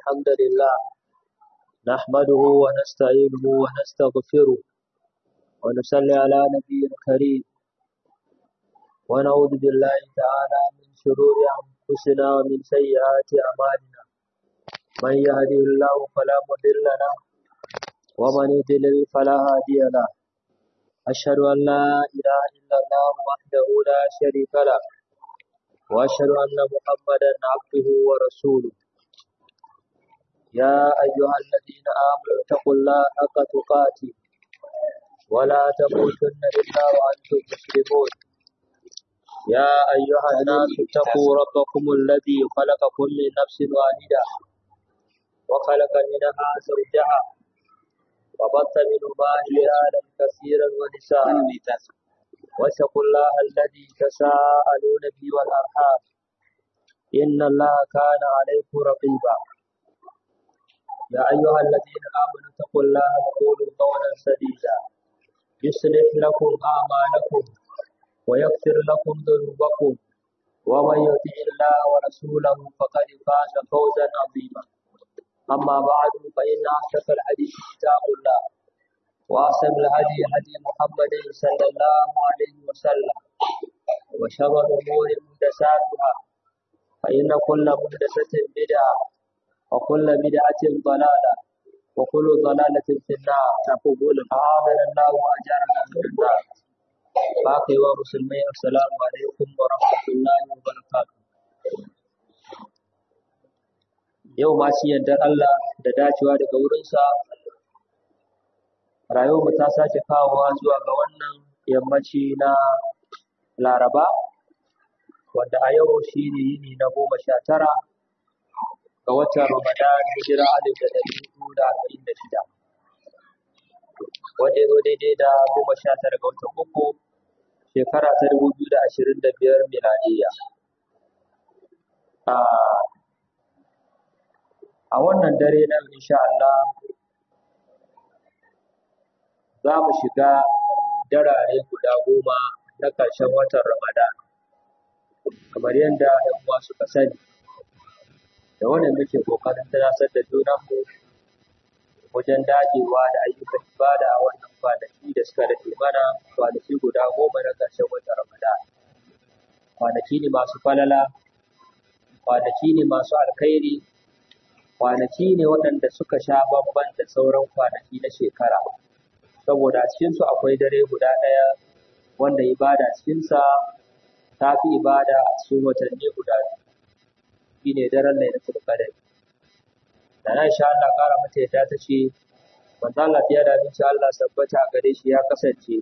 الحمد لله نحمده ونستعينه ونستغفره ونصلي على نبي الكريم ونعوذ بالله تعالى من شرور أنفسنا ومن سيئات أعمالنا من يهده الله فلا مضل له ومن يضلل فلا هادي له أشهد أن لا إله إلا الله وحده لا شريك له وأشهد أن محمدا عبده ورسوله يا أيها الذين آمنوا اتقوا الله حق تقاته ولا تموتن إلا وأنتم مسلمون يا أيها الناس اتقوا ربكم الذي خلقكم من نفس واحدة وخلق منها زوجها وبث منهما رجالا كثيرا ونساء واتقوا الله الذي تساءلون به والأرحام إن الله كان عليكم رقيبا يا أيها الذين آمنوا اتقوا الله وقولوا قولا سديدا يصلح لكم أعمالكم ويغفر لكم ذنوبكم ومن يطع الله ورسوله فقد فاز فوزا عظيما أما بعد فإن أصدق الحديث كتاب الله وأحسن الهدي هدي محمد صلى الله عليه وسلم وشر الأمور محدثاتها فإن كل محدثة بدعة وكل بدعة ضلالة وكل ضلالة في النار تقول أعاذنا الله وأجارنا من النار باقي ومسلمين السلام عليكم ورحمة الله وبركاته yau ma shi yardar Allah da dacewa daga wurinsa rayuwarmu ta sake kawowa zuwa ga wannan yammaci na laraba wanda a yau shi ne yini na goma sha tara ga watan ramadan hijira alif da ɗari hudu da arba'in da shida wanda ya zo daidai da goma sha tara ga watan uku shekara ta dubu biyu da ashirin da biyar miladiyya a wannan dare na insha Allah za mu shiga darare guda goma na ƙarshen watan Ramadan kamar yadda ‘yan uwa suka sani da wannan muke ƙoƙarin tunasar da junanmu wajen dagewa da ayyukan ibada a wannan kwanaki da suka rage mana kwanaki guda goma na ƙarshen watan Ramadan kwanaki ne masu falala kwanaki ne masu alkhairi kwanaki ne waɗanda suka sha bamban da sauran kwanaki na shekara saboda a cikinsu akwai dare guda ɗaya wanda ibada cikinsa ta fi ibada a cikin watanni guda biyu shi ne daren lailatul qadr da nan sha Allah ƙara mata yadda ta ce manzo Allah ya da insha Allah sabbata a gare shi ya kasance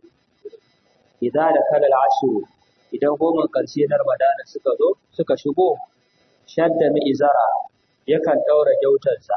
idza da kalal ashru idan goma ƙarshe na Ramadana suka zo suka shigo shadda mi izara yakan ɗaura gyautarsa.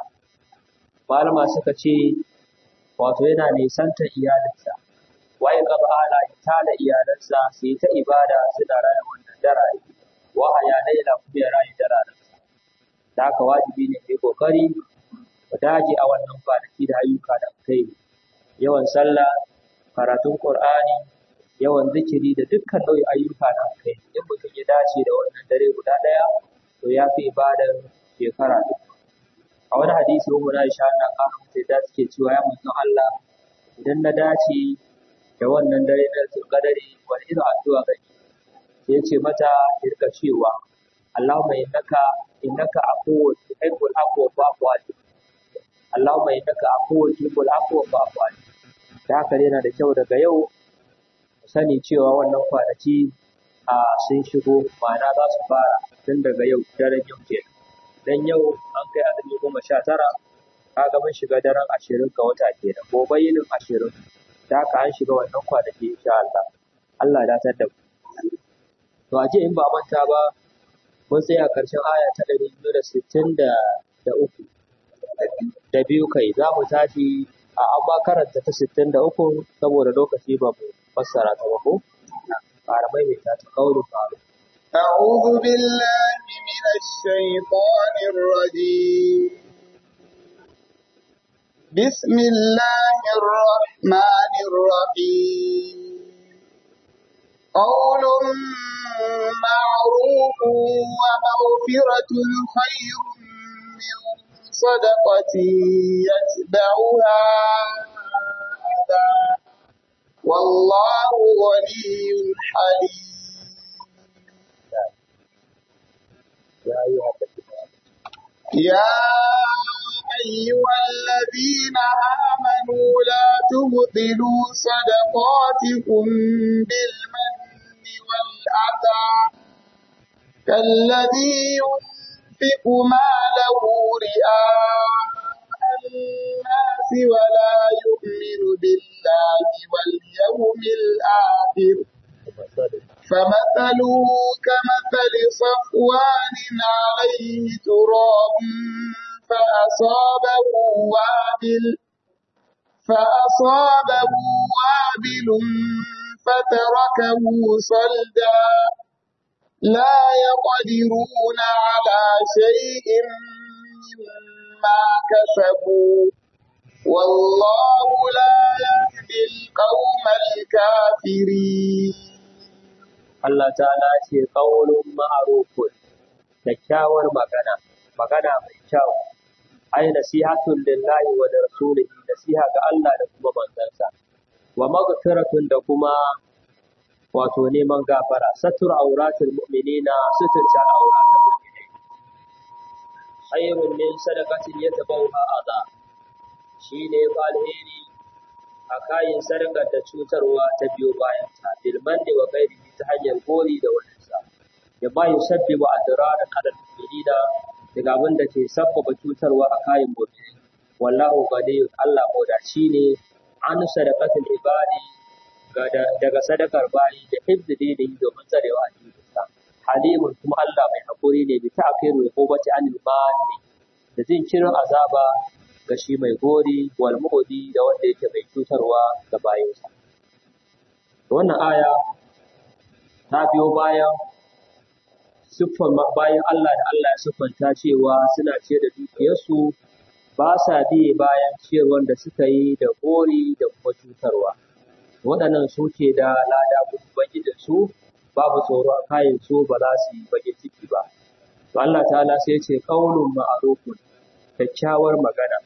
Malama suka ce, wato yana nisantar iyalinsa, waye gaba ala ya tada iyalansa su yi ta ibada suna raya wannan darare, wahaya laila kuma ya rayu dararensa. Da haka wajibi ne kai kokari mu dage a wannan kwanaki da ayyuka da kai yawan sallah, karatun Qur'ani, yawan zikiri da dukkan nau'in ayyuka da kai. In mutum ya dace da wannan dare guda ɗaya, to ya fi ibadar shekara duka. A wani hadisi Ummu Aisha Allah ƙara mata da suke cewa ya manzon Allah idan na dace da wannan dare na Zulqadari wani irin addu'a gani sai ya ce mata ki rika cewa Allahumma innaka innaka afuwwun tuhibbul afwa fa'fu anni Allahumma innaka afuwwun tuhibbul afwa fa'fu anni da haka yana da kyau daga yau mu sani cewa wannan kwanaki a sun shigo ma'ana za su fara tun daga yau daren yau kenan dan yau an kai azumi goma sha tara kaga mun shiga daren ashirin ga wata kenan gobe yinin ashirin da haka an shiga wannan kwanaki insha Allah Allah ya datar da mu to a in ba manta ba mun tsaya karshen aya ta ɗari biyu da sittin da da uku da biyu kai za mu tashi a an ba karanta ta sittin da uku saboda lokaci ba mu fassara ta ba ko ƙara maimaita ta kaulin faru أعوذ بالله من الشيطان الرجيم بسم الله الرحمن الرحيم قول معروف ومغفرة خير من صدقة يتبعها أذى والله غني حليم يا أيها الذين يا أيها الذين آمنوا لا تبطلوا صدقاتكم بالمن والأذى كالذي ينفق ماله رئاء الناس ولا يؤمن بالله واليوم الآخر فمثله كمثل صفوان عليه تراب فأصابه وابل فأصابه وابل فتركه صلدا لا يقدرون على شيء مما كسبوا والله لا يهدي القوم الكافرين Allah ta'ala ce ƙaunin ma'arufun kyakkyawar magana magana mai kyau ai nasihatun lillahi wa da rasulihi nasiha ga Allah da kuma manzansa wa maghfiratun da kuma wato neman gafara satur auratul mu'minina sutur ta auratul mu'minai khairun min sadaqatin yatabawha adha shine fa alheri a kayan sadakar da cutarwa ta biyo bayan ta bilman da wa gairi ta hanyar gori da waninsa ya ba yi sabbi wa adira da kadar da daga abin da ke sabbaba cutarwa a kayan mu'mini wallahu gadiyun Allah modaci ne an sadaqatul ibadi daga sadakar bayi da hibdi dinihi domin tsarewa a cikinsa halimun kuma Allah mai hakuri ne bi ta'khiru uqubati anil mani da jinkirin azaba ga shi mai gori wal mu'di da wanda yake mai cutarwa ga bayinsa wannan aya ta biyo bayan siffan bayan Allah da Allah ya siffanta cewa suna ce da dukiyarsu ba sa biye bayan ciyarwar da suka yi da gori da kuma cutarwa waɗannan su ke da lada ubangijin su babu tsoro a kayan su ba za su yi bakin ciki ba to Allah ta'ala sai ce qaulun ma'rufun kyakkyawar magana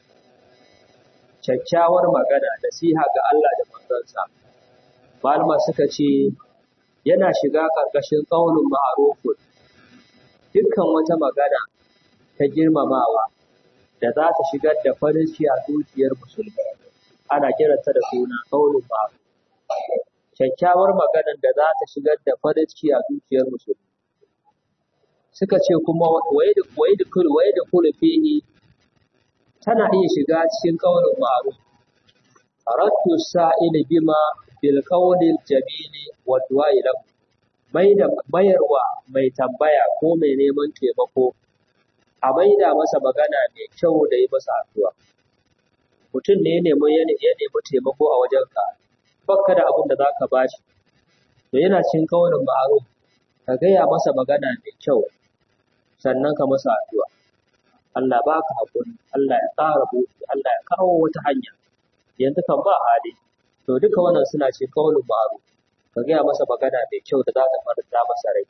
kyakkyawar magana nasiha ga Allah da manzansa malama suka ce yana shiga ƙarƙashin qaulun ma'rufun dukkan wata magana ta girmamawa da za ta shigar da farin ciki a zuciyar musulmi ana kiranta da suna qaulun ma'ruf kyakkyawar maganar da za ta shigar da farin ciki a zuciyar musulmi suka ce kuma wai da wai da kul wai da kul fihi tana iya shiga cikin qaulun ma'ruf aradtu sa'il bima bil qawlil jamili wa du'a lahu mai da mayarwa mai tambaya ko mai neman taimako a maida masa magana mai kyau da yi masa addu'a mutum ne ya nemi ya nemi taimako a wajenka bakka da abin da za ka ba shi to yana cin kaunin ma'aruf ka gaya masa magana mai kyau sannan ka masa addu'a Allah ba ka haƙuri Allah ya ƙara buɗe Allah ya kawo wata hanya yanzu kan ba hali to duka wannan suna cin kaunin ma'aruf ka gaya masa magana mai kyau da za ta faranta masa rai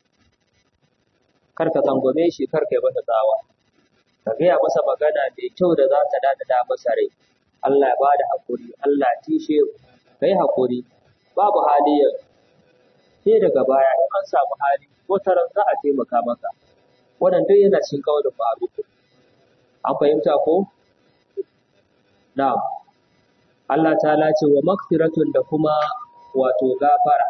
kar ka tsangwame shi kar ka yi masa tsawa ka gaya masa magana mai kyau da za ta dadada masa rai Allah ya ba da haƙuri Allah ya tishe mu ka yi haƙuri babu hali yanzu sai daga baya in an samu hali wata ran za a taimaka maka wannan duk yana cikin kawalin ma'ruf an fahimta ko na'am Allah ta ce wa magfiratun da kuma wato gafara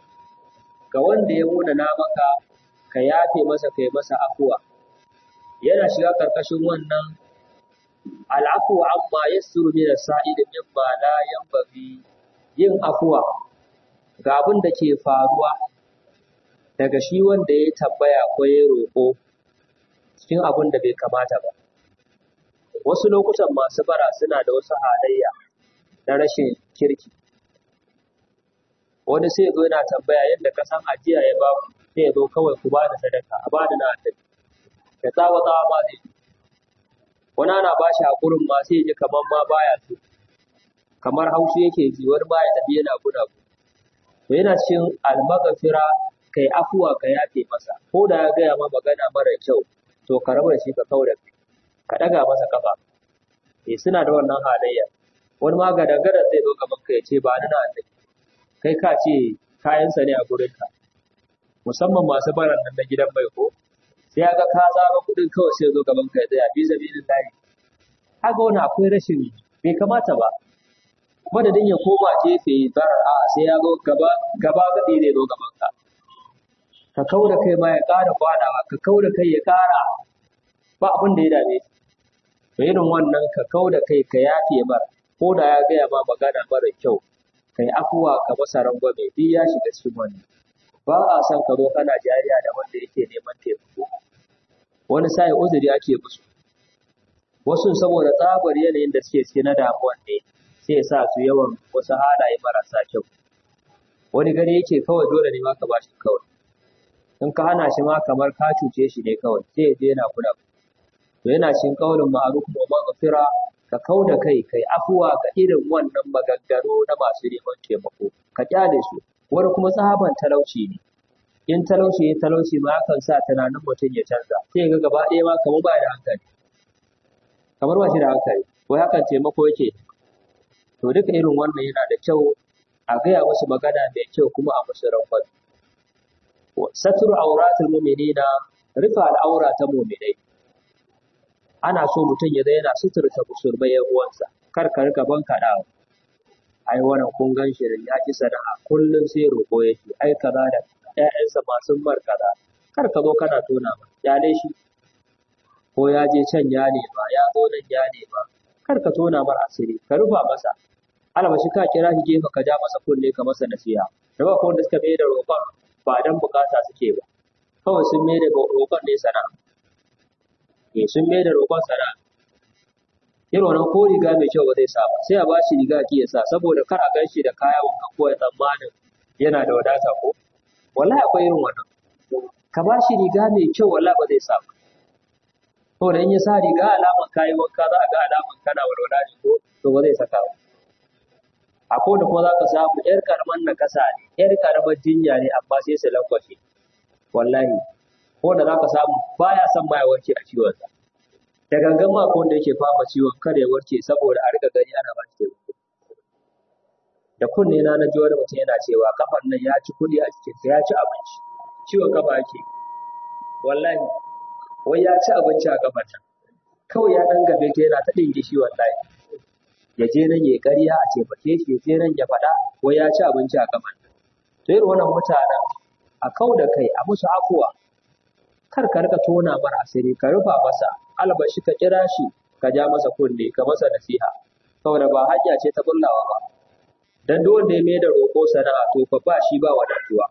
ga wanda ya munana maka ka yafe masa kai masa afuwa yana shiga karkashin wannan al'afu amma yassuru min as-sa'id mimma la yanbaghi yin afuwa ga abin da ke faruwa daga shi wanda ya tambaya ko ya roƙo cikin abin da bai kamata ba. Wasu lokutan masu bara suna da wasu halayya na rashin kirki. Wani sai zo yana tambaya yadda ka san ajiya ya baku sai ya zo kawai ku ba da sadaka a ba da na annabi. Ya tsawa tsawa ma zai Wani ana ba shi haƙurin ma sai ya ji kamar ma baya so. kamar haushi yake ji wani ba ya tafi yana guda to yana cikin almagafira kai afuwa ka yafe masa ko da ya gaya ma magana mara kyau to ka rabu da shi ka kaura ka daga masa kafa eh suna da wannan halayya wani ma gadangaren zai zo gaban ka ya ce ba ni na annabi kai ka ce kayansa ne a gurin ka musamman masu baran nan na gidan mai ko sai ya ga ka tsara kuɗin kawai sai ya zo gaban ka ya tsaya bi sabilin lahi haka wani akwai rashin bai kamata ba madadin ya koma gefe barar a sai ya zo gaba gaba gadi zai zo gaban ka ka kau da kai ma ya ƙara kwanawa ka kau da kai ya ƙara ba abin da ya dame shi to irin wannan ka kau da kai ka yafe mar ko da ya gaya ma magana mara kyau ka yi afuwa ka masa rangwame duk ya shiga cikin wannan ba a son ka zo kana jariya da wanda yake neman taimako wani sai uzuri ake musu wasu saboda tsabar yanayin da suke ciki na damuwan ne sai ya sa su yawan wasu halaye marasa kyau wani gani yake kawai dole ne ma ka bashi kawai in ka hana shi ma kamar ka cuce shi ne kawai sai ya je yana kula to yana cikin kaulin ma'ruf wa maghfira ka kau da kai kai afuwa ga irin wannan maganganu na masu neman taimako ka kyale su wani kuma tsaban talauci ne in talauci ya talauci ma yakan sa tunanin mutum ya canza sai ga gaba ɗaya ma kamar ba da hankali kamar ba shi da hankali ko hakan taimako yake to duka irin wannan yana da kyau a gaya musu magana mai kyau kuma a musu rangwame satru auratul mu'minina rufe al'aura ta mu'minai ana so mutum ya yana suturta musulmai yan uwansa kar ka rika ban kaɗawa ai wannan kun gan shi ya ki sana'a kullum sai roƙo yake ai kaza da ƴaƴansa masu mar kaza kar ka zo kana tona ba ya dai shi ko ya je can ya nema ya zo nan ya nema kar ka tona mar asiri ka rufa masa albashi ka kira shi gefe ka ja masa kunne ka masa nasiha da ba wanda suka mai da roƙon ba dan bukata suke ba kawai sun mai da roƙon ne sana'a eh sun mai da roƙon sana'a irin wannan ko riga mai kyau ba zai sa ba sai a bashi riga ki ya sa saboda kar a gan shi da kaya wanka ko ya tsammanin yana da wadata ko wallahi akwai irin wannan ka bashi riga mai kyau wallahi ba zai sa ba saboda in ya sa riga alaman kayi wanka za a ga alaman kana walwala ne ko to ba zai saka ba akwai da kuma za ka samu yar karaman na kasa ne yar karamar jinya ne amma sai su lankwashe wallahi ko da za ka samu baya son ma ya warke a ciwon sa da gangan ma ko wanda yake fama ciwon kada ya warke saboda a riga gani ana ba shi taimako da kunne na na ji wani mutum yana cewa kafan nan ya ci kuɗi a cikinsa ya ci abinci ciwon kafa yake wallahi wai ya ci abinci a kafan nan kawai ya ɗan gabe ta yana ta ɗinge shi wallahi ya je nan ya ƙarya a taimake shi ya je nan ya faɗa wai ya ci abinci a kafan nan to irin wannan mutanen a kau da kai a musu afuwa kar ka rika tona mara asiri ka rufa masa albashi ka kira shi ka ja masa kunne ka masa nasiha saboda ba hanya ce ta bullawa ba dan duk wanda ya mai da roƙo sana'a to fa ba shi ba wadatuwa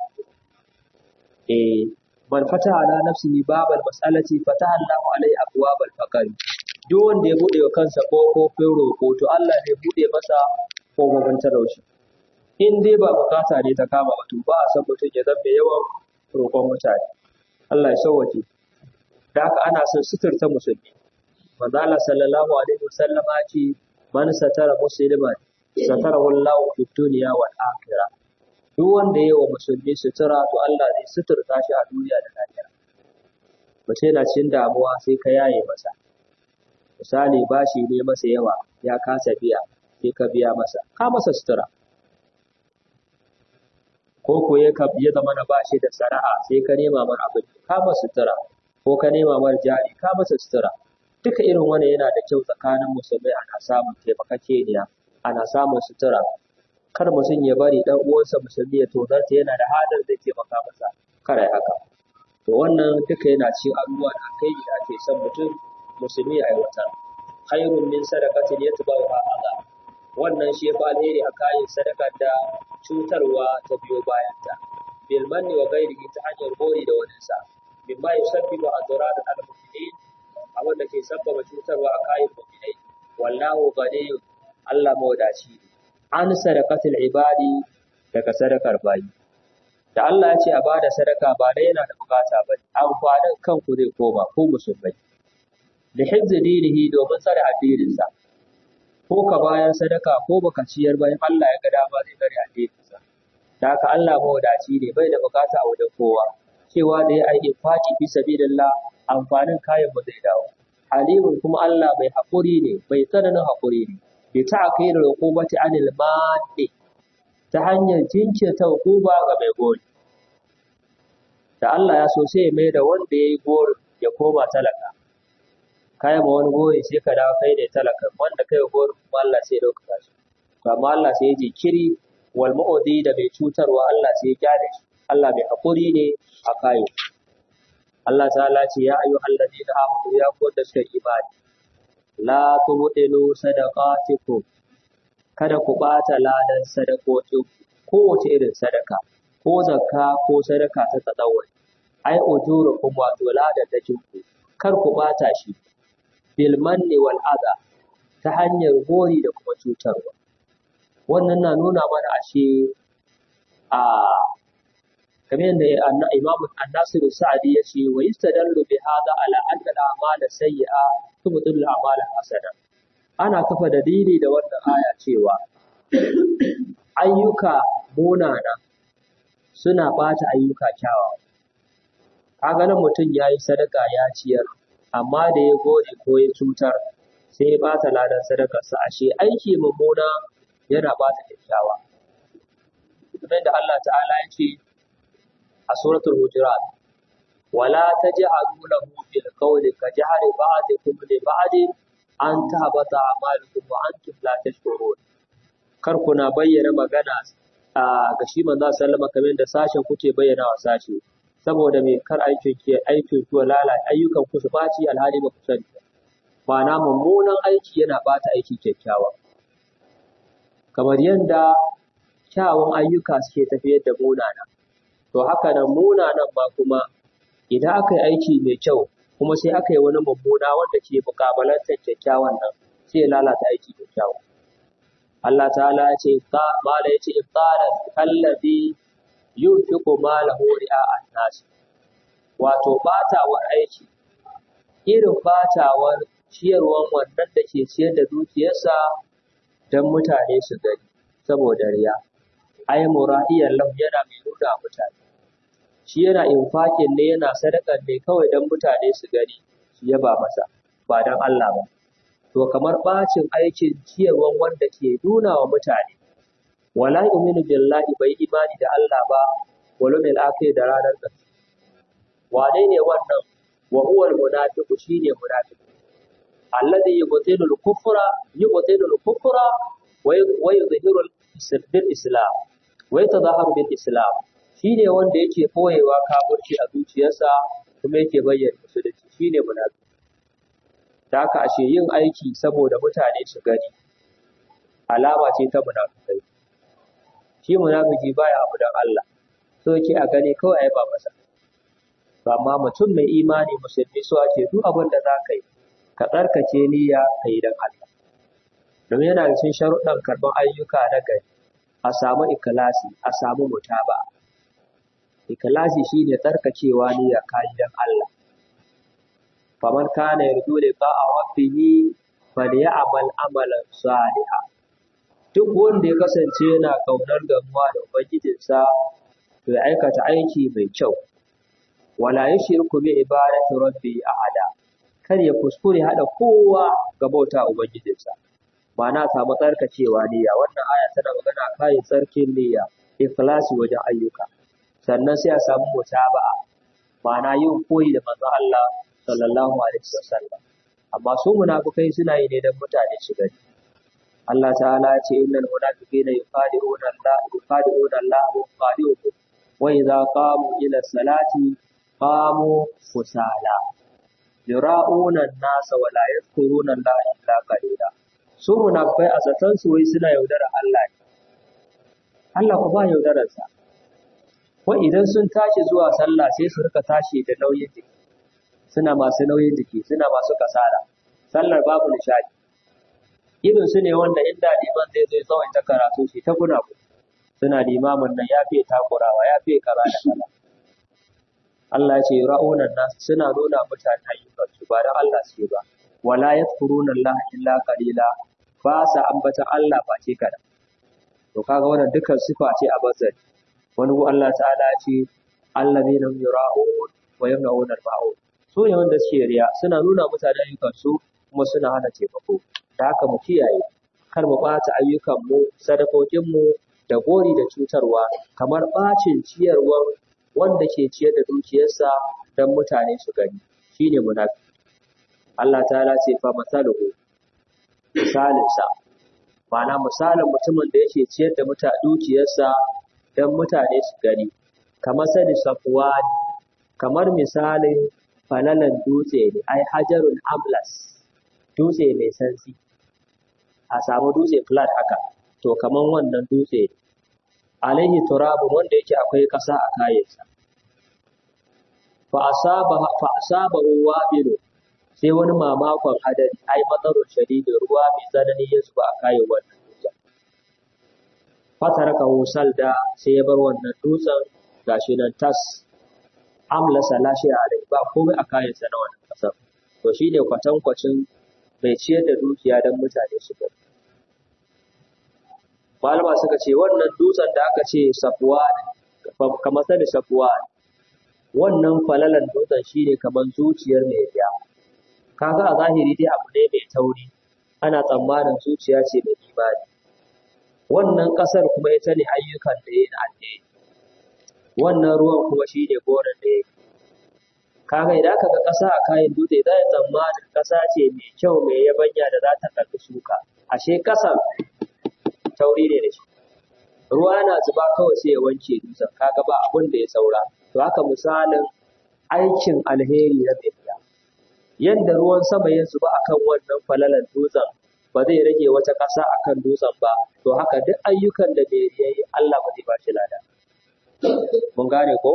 eh man fata ala nafsihi babal mas'alati fataha Allahu alai abwabal faqri duk wanda ya bude wa kansa kofofin roƙo to Allah zai bude masa kofofin talauci in dai ba bukata ne ta kama mutum ba a san mutum ya zama yawan roƙon mutane Allah ya sauwaje da haka ana son suturta musulmi manzo Allah sallallahu alaihi wasallama ce man satara musliman satarahu Allah fi dunya wal akhirah duk wanda yayi wa musulmi sutura to Allah zai suturta shi a duniya da lahira mace yana cikin damuwa sai ka yaye masa misali bashi ne masa yawa ya kasa biya sai ka biya masa ka masa sutura ko ko ya ka ya zama na bashi da sana'a sai ka nema mar abin ka masa sutura ko ka nema mar jari ka masa sutura duka irin wannan yana da kyau tsakanin musulmai ana samun taimakakeniya ana samun sutura kar mutum ya bari dan uwansa musulmi ya tozarta yana da halin zai taimaka masa kar ai haka to wannan duka yana cikin abubuwa da kai da ake son mutum musulmi ya aiwata khairun min sadaqatin yatba'uha adha wannan shi fa alheri a kayan sadakar da cutarwa ta biyo bayanta bil manni wa ghairihi ta hanyar gori da wani sa mimma yusabbibu adrar al mu'minin abin da ke sabbaba cutarwa a kayan mu'minai wallahu ghaniyyun Allah mawadaci ne an sadaqatul ibadi daga sadakar bayi da Allah ya ce a bada sadaka ba dai yana da bukata ba amfanin kanku zai koma ko musulmai da hizzi dinihi domin tsare addininsa ko ka bayar sadaka ko baka ciyar ba in Allah ya ga dama zai tsare addininsa da haka Allah mawadaci ne bai da bukata a wajen kowa cewa da ya aiki faki fi sabilillah amfanin kayan mu zai dawo halimun kuma Allah mai haƙuri ne mai tsananin haƙuri ne bi ta'khiril uqubati anil mani ta hanyar jinkirta hukuma ga mai gori da Allah ya so sai ya mai da wanda ya yi gori ya koma talaka kai ma wani gori sai ka dawo kai ne talaka wanda kai gori kuma Allah sai ya dauka shi to amma Allah sai ya jinkiri wal mu'udi da mai cutarwa Allah sai ya kyale shi Allah mai haƙuri ne a kayo Allah ta'ala ce ya ayu alladina amanu ya ku da suka imani la tubdilu sadaqatikum kada ku bata ladan sadakokin kowace irin sadaka ko zakka ko sadaka ta tsadawai ai ujurukum wato ladan da ku kar ku bata shi bil manni wal adha ta hanyar gori da kuma cutarwa wannan na nuna mana ashe a kamar yadda Imam An-Nasir Sa'di ya ce wa yastadallu bi hada ala anna al-a'mal sayyi'a tubtilu al-a'mal hasana ana kafa dalili da wannan aya cewa ayyuka munana suna bata ayyuka kyawawa kaga nan mutum yayi sadaka ya ciyar amma da ya gode ko ya cutar sai ya bata ladan sadakarsa ashe aiki mummuna yana bata kyakkyawa kamar da Allah ta'ala ya ce a suratul hujurat wala taj'alu lahu bil qawli ka jahri ba'dikum li ba'din an tahbata a'malukum wa antum la tashkurun kar kuna bayyana magana a ga shi manzo sallama kamar da sashen kuke bayyana wa sashi saboda me kar aikin ki aikin ki lalata ayyukan ku su baci alhali ba ku sani ma'ana mummunan aiki yana bata aiki kyakkyawa kamar yadda kyawun ayyuka suke tafiyar da munana to haka nan munanan ma kuma idan aka yi aiki mai kyau kuma sai aka yi wani mummuna wanda ke mukabalantar kyakkyawan nan sai ya lalata aiki kyakkyawa Allah ta'ala ya ce mala ya ce ibtala kallazi yunfiqu malahu ri'a an-nas wato batawar aiki irin batawar ciyarwan wannan da ke ciyar da dukiyarsa don mutane su gani saboda riya ai mura'iyan lahu yana mai nuna mutane shi yana infakin ne yana sadakar ne kawai don mutane su gani su yaba masa ba don Allah ba to kamar bacin aikin ciyarwan wanda ke nuna wa mutane wala yu'minu billahi bai imani da Allah ba wala bil akhir da ranar ƙarshe wane ne wannan wa huwa al munafiqu shine munafiqu alladhi yubtilu al kufra yubtilu al kufra wa yudhihiru bil islam wa yatadhaharu bil islam shine wanda yake boyewa kafirci a zuciyarsa kuma yake bayyana musulunci shine munafiki da haka ashe yin aiki saboda mutane su gani alama ce ta munafikai shi munafiki baya abu dan Allah so yake a gani kawai ai ba masa amma mutum mai imani musulmi so ake duk abin da za ka yi ka tsarkake niyya ka yi don Allah domin yana da cikin sharuɗan karɓar ayyuka na gari a samu ikilasi a samu mutaba ikilasi shine tsarkakewa niyya ka yi don Allah faman kana yarju liqa'a rabbihi falyamal amalan salihan duk wanda ya kasance yana kaunar gamuwa da ubangijinsa to ya aikata aiki mai kyau wala yushriku bi ibadati rabbi ahada kar ya kuskure hada kowa ga bauta ubangijinsa ma'ana samu tsarkacewa niyya wannan aya tana magana kai tsarkin niyya ikhlasi wajen ayyuka sannan sai a samu mutaba'a ma'ana yin koyi da manzon Allah sallallahu alaihi wasallam amma su munafikai suna yi ne don mutane su gani Allah ta'ala ya ce innal munafiqina yuqadi'una Allah yuqadi'una Allah wa yuqadi'uhum wa idza qamu ila salati qamu kusala yura'una an-nasa wa la yadhkuruna Allah illa qalila su munafikai a zaton su wai suna yaudara Allah ne Allah ku ba yaudararsa ko idan sun tashi zuwa sallah sai su rika tashi da nauyin jiki suna masu nauyin jiki suna masu kasala sallar babu nishadi irin su ne wanda inda liman zai zai tsawon ta karatu shi ta guna ku suna limamin nan ya fiye takurawa ya fiye kaza da kaza Allah ya ce ra'unan nas suna nuna mutane ayyukan su ba da Allah su ba wala yadhkuruna Allah illa qalila ba sa ambata Allah ba ce kada to kaga wannan dukkan sifa ce a bazari wani Allah ta'ala ce allazina yura'un wa yamna'una al-ma'un su su ne wanda suke riya suna nuna mutane ayyukansu kuma suna hana taimako da haka mu kiyaye kar mu ɓata ayyukanmu sadakokinmu da gori da cutarwa kamar ɓacin ciyarwar wanda ke ciyar da dukiyarsa don mutane su gani shine munafiki Allah ta'ala ce fa masaluhu misalinsa ma'ana misalin mutumin da yake ciyar da muta dukiyarsa don mutane su gani kamar sani safwani kamar misalin falalan dutse ne ai hajarun amlas dutse mai santsi a samu dutse flat haka to kaman wannan dutse alaihi turabun wanda yake akwai ƙasa a kayansa fa asaba fa asaba wabilu sai wani mamakon hadari ai matsarun shadidin ruwa mai tsanani ya zuba a kayan wannan dutsen fataraka salda sai ya bar wannan dutsen gashi nan tas amlasa lashe alai ba komai a kayansa na wannan ƙasar to shi ne kwatankwacin mai ciyar da dukiya don mutane su gani malama suka ce wannan dutsen da aka ce safuwa kamar sani safuwa wannan falalan dutsen shine kamar zuciyar mai riya kaga a zahiri dai abu ne mai tauri ana tsammanin zuciya ce mai imani wannan ƙasar kuma ita ne ayyukan da ya na alheri wannan ruwan kuma shine goron da ya kaga idan aka ga ƙasa a kayan dutse za a tsammanin ƙasa ce mai kyau mai yabanya da za ta karɓi shuka ashe ƙasan tauri ne da shi ruwa yana zuba kawai sai ya wanke dutsen kaga ba abin da ya saura to haka misalin aikin alheri na mai yadda ruwan sama ya zuba akan wannan falalan dutsen ba zai rage wata ƙasa akan dutsen ba to haka duk ayyukan da bai yi Allah ba zai ba shi lada mun gane ko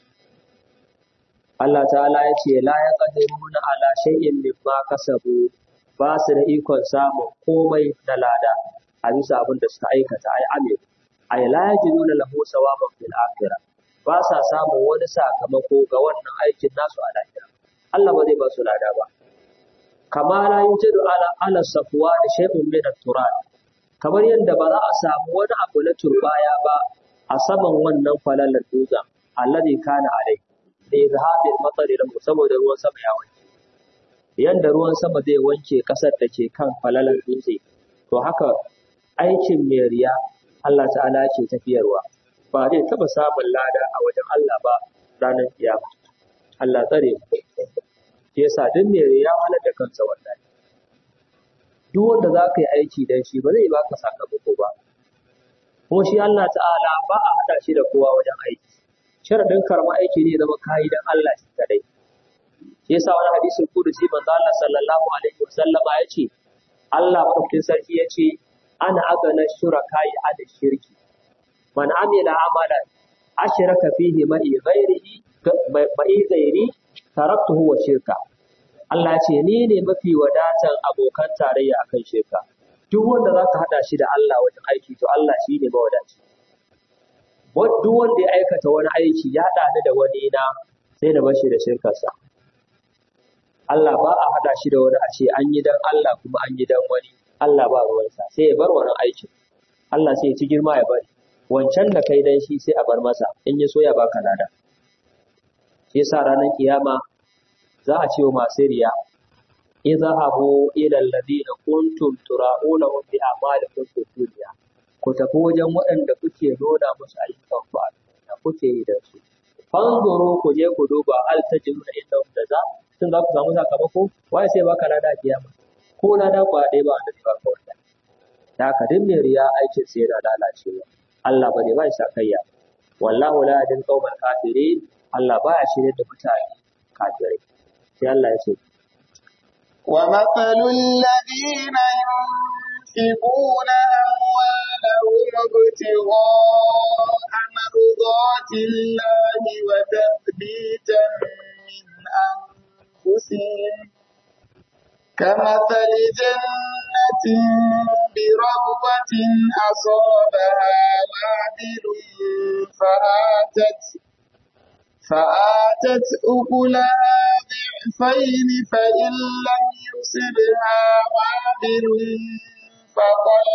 Allah ta'ala ya ce la ya qadiruna ala shay'in mimma kasabu ba su da ikon samun komai na lada a bisa abin da suka aikata ai amir ai la yajiduna lahu sawaban fil akhirah ba sa samun wani sakamako ga wannan aikin nasu a lahira Allah ba zai ba su lada ba kama la yujadu ala ala safwa da shay'un min at-turab kamar yadda ba za a samu wani abu na turbaya ba a saman wannan falalar dutsen alladhi kana alai da izhabil matsari da saboda ruwan sama ya wanke yanda ruwan sama zai wanke kasar da ke kan falalar dutse to haka aikin mai riya Allah ta'ala ke tafiyarwa ba zai taba samun lada a wajen Allah ba ranar kiyama Allah tsare mu ke yasa duk mai riya wahalar da kansa wallahi duk wanda za ka yi aiki dan shi ba zai baka sakamako ba kuma shi Allah ta'ala ba a haɗa shi da kowa wajen aiki sharadin karma aiki ne zama kayi dan Allah shi kadai shi yasa wani hadisin kudusi manzo Allah sallallahu alaihi wasallama ya ce Allah madaukakin sarki ya ce ana agana shuraka'i ala shirki man amila amalan ashraka fihi ma'i ghairihi ma'i ghairi taraktuhu wa shirka Allah ya ce ni ne mafi wadatan abokan tarayya akan shirka duk wanda zaka hada shi da Allah wajen aiki to Allah shi ne mawadaci duk wanda ya aikata wani aiki ya haɗa ni da wani na sai da bashi da shirkarsa Allah ba a haɗa shi da wani a ce an yi dan Allah kuma an yi dan wani Allah ba ruwansa sai ya bar wani aikin Allah sai ya ci girma ya bari wancan da kai dan shi sai a bar masa in ya so ya baka lada shi yasa ranar kiyama za a ce wa masu riya idhahabu ila alladhina kuntum tura'unahum bi a'malikum fid dunya ku tafi wajen waɗanda kuke nuna musu ayyukan ku a duniya kuke yi da su fanzuru ku je ku duba hal tajiduna inda da za tun za ku samu sakamako waye sai baka lada kiyama ko lada ku ɗaya ba wanda zai baka wanda da haka duk mai riya aikin sai yana lalacewa Allah ba zai ba shi sakayya wallahu la yadin qaumal kafirin Allah baya shirye da mutane kafirai sai Allah ya ce ومثل الذين ينفقون أموالهم ابتغاء مرضات الله وتثبيتا من أنفسهم كمثل جنة بربوة أصابها وابل فآتت فآتت أكلها ضعفين فإن لم يصبها وابل فطل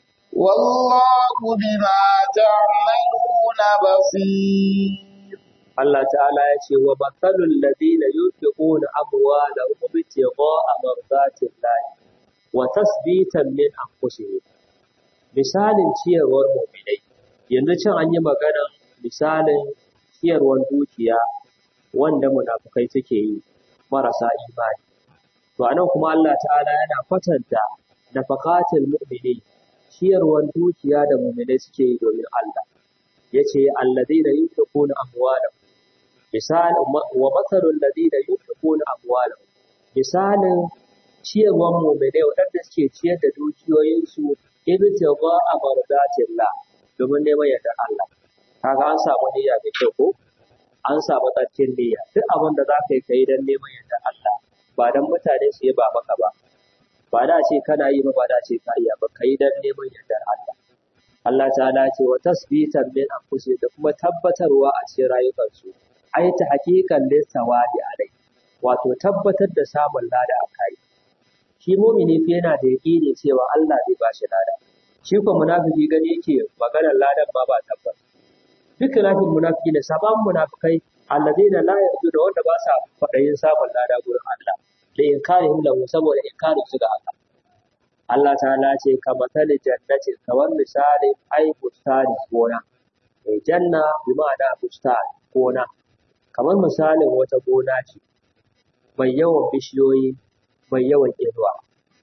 والله بما تعملون بصير Allah ta'ala ya ce wa matsalul ladina yunfiquna amwalahum ibtigha'a mardatillahi wa tasbitan min anfusihim misalin ciyarwar mu'minai yanzu can an yi maganar misalin ciyarwar dukiya wanda munafukai suke yi marasa imani to anan kuma Allah ta'ala yana kwatanta nafaqatul mu'mini ciyarwar dukiya da mu'minai suke yi domin Allah yace alladheena yunfiquna amwalahum misal wa mathalul ladina yunfiquna amwalahum misalin ciyarwar mu'minai wadanda suke ciyar da dukiyoyinsu ibtigha amardatillah domin neman yardar Allah kaga an samu niyya mai kyau ko an samu tsarkin niyya duk abin da za ka yi kai don neman yardar Allah ba don mutane su yi ba maka ba ba da ce kana yi ba ba da ce ka iya ba ka yi don neman yardar Allah Allah ta'ala ce wa tasbitan min anfusihim da kuma tabbatarwa a cikin rayukansu ai ta hakikan lissawadi alai wato tabbatar da samun lada a kai shi mumini fa yana da yaƙini cewa Allah zai ba shi lada shi ko munafiki gani yake maganar ladan ma ba tabbas duk lafin munafiki ne saban munafikai alladheena la yarjuna wanda ba sa faɗayin samun lada gurin Allah da inkarihim lahu saboda inkarin su ga Allah Allah ta'ala ce ka matali jannatin kamar misali ai bustani gona mai janna bi ma'ana bustan gona kamar misalin wata gona ce mai yawan bishiyoyi mai yawan inuwa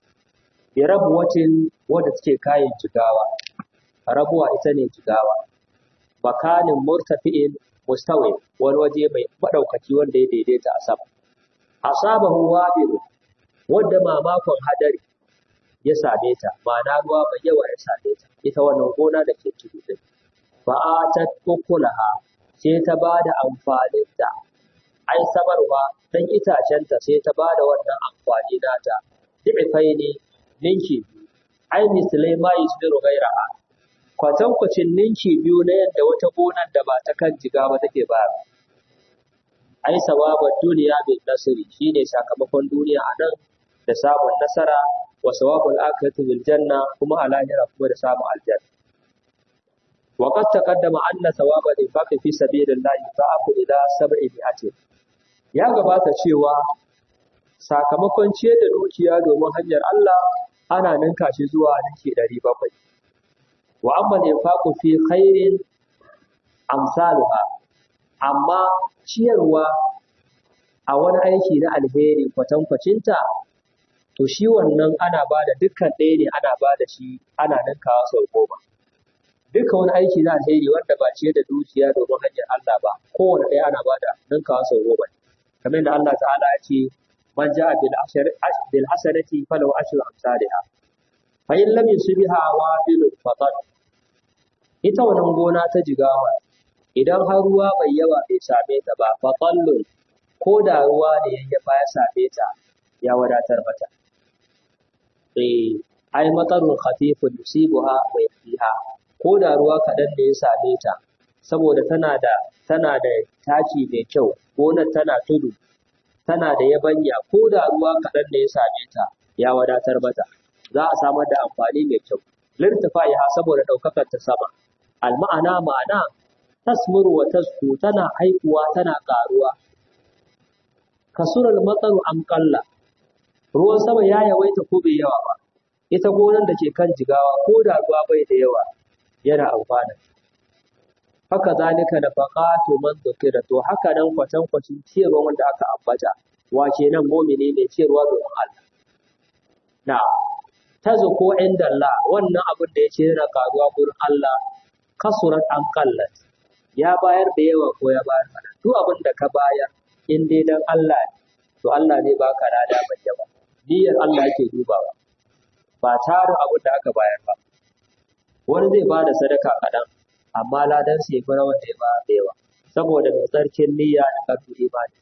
bi rabuwatin wadda take kayan jigawa rabuwa ita ne jigawa makanin murtafi'in mustawi wani waje mai madaukaki wanda ya daidaita a sama asabahu wabil wanda mamakon hadari ya same ta ma'ana ruwa mai yawa ya same ta ita wannan gona da ke tudu din fa atat ukulaha sai ta bada amfanin ta ai sabarwa dan itacen ta sai ta bada wannan amfani nata di'ifai ne ninki ai mislai ma yusbiru gairaha kwatankwacin ninki biyu na yadda wata gonar da ba ta kan jiga ba take ba ai sawabar duniya bin nasiri shine sakamakon duniya a nan da samun nasara wa sawabul akhirati bil janna kuma a lahira kuma da samun aljanna wa qad taqaddama anna sawaba infaqi fi sabilillahi fa'afu ila sab'i mi'atin ya gabata cewa sakamakon ciyar da dukiya domin hanyar Allah ana ninka shi zuwa ninki ɗari bakwai wa amma infaqu fi khairin amsaluha amma ciyarwa a wani aiki na alheri kwatankwacinta to shi wannan ana ba da dukkan ɗaya ne ana ba da shi ana ninkawa sau goma dukkan wani aiki na alheri wanda ba ciyar da dukiya domin hanyar Allah ba kowane ɗaya ana ba da ninkawa sau goma kamar da Allah ta'ala ya ce man ja'a bil bil hasanati falahu ashru amsalha fa in lam yusbiha wabilun fatan ita wannan gona ta jigawa idan har ruwa bai yawa bai same ta ba fatallun ko da ruwa ne ya ya same ta ya wadatar mata eh ai matarun khafifun yusibuha wa yakfiha ko da ruwa kaɗan ne ya same ta saboda tana da tana da taki mai kyau gonar tana tudu tana da yabanya ko da ruwa kaɗan ne ya same ta ya wadatar mata za a samar da amfani mai kyau lirtifa'iha saboda ɗaukakar ta sama alma'ana ma'ana tasmuru wa tasku tana haihuwa tana ƙaruwa kasural matsaru am qalla ruwan sama ya yawaita ko bai yawa ba ita gonar da ke kan jigawa ko da ruwa bai da yawa yana amfana haka zalika da faqatu man dhukira to haka nan kwatan kwacin ciyarwa wanda aka ambata wa kenan mu'mini ne ciyarwa domin Allah na tazo ko inda Allah wannan abin da yake yana karuwa gurin Allah kasurat an qallat ya bayar da yawa ko ya bayar kaɗan duk abin da ka bayar in dai dan Allah ne to Allah zai baka lada mai yawa niyyar Allah yake dubawa ba tarin abin da aka bayar ba wani zai bada sadaka kaɗan amma ladan sai fara wanda ya ba da yawa saboda mai tsarkin niyya da karfin imani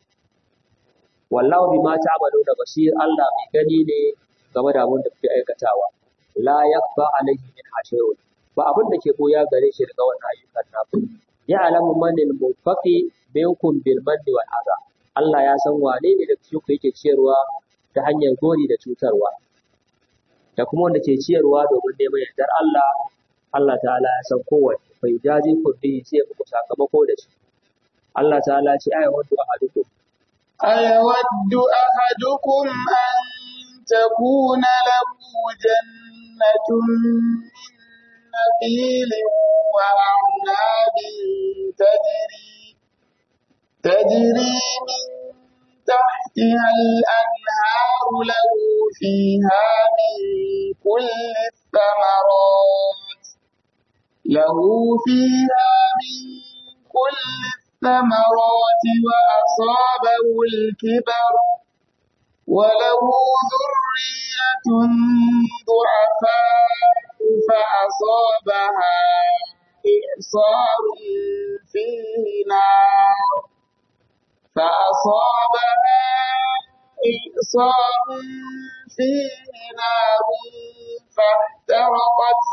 wallahu bima ta'maluna basir Allah mai gani ne game da abin da kuke aikatawa la yakfa alayhi min hashayun ba abin da ke koya gare shi daga wannan ayyukan naku ya alamu manil mufaqi minkum bil manni wal adha Allah ya san wane ne da cikin yake ciyarwa ta hanyar gori da cutarwa da kuma wanda ke ciyarwa domin neman yardar Allah Allah ta'ala ya san kowanne bai jaji ku bi sai muku sakamako da shi Allah ta'ala ce ai wato ahadukum أيود أحدكم أن تكون له جنة من نخيل وأعناب تجري تجري من تحتها الأنهار له فيها من كل الثمرات له فيها من كل الثمرات وأصابه الكبر وله ذرية ضعفاء فأصابها إعصار فيه نار فأصابها إعصار فيه نار فاحترقت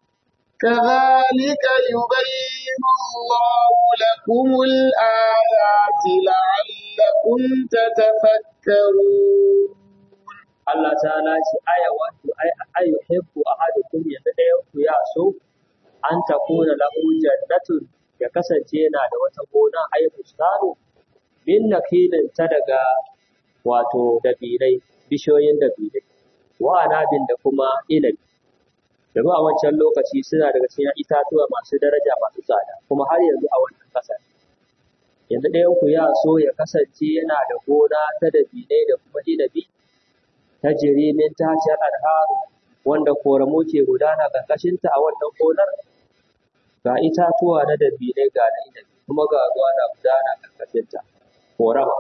كذلك يبين الله لكم الآيات لعلكم تتفكرون Allah ta'ala ce aya wato ai ayu hibbu ahadukum yanda ɗayan ku ya so an takuna lahu jannatun ya kasance yana da wata gona ai bustanu min nakilin ta daga wato dabilai bishiyoyin dabilai wa anabin da kuma inabi domin a wancan lokaci suna daga cikin itatuwa masu daraja masu tsada kuma har yanzu a wannan ƙasar yanzu ɗayan ku ya so ya kasance yana da gona ta dabilai da kuma inabi ta jirimin ta ce al'aru wanda koramu ke gudana ƙarƙashinta a wannan gonar ga itatuwa na dabilai ga na inabi kuma ga ruwa na gudana ƙarƙashinta korama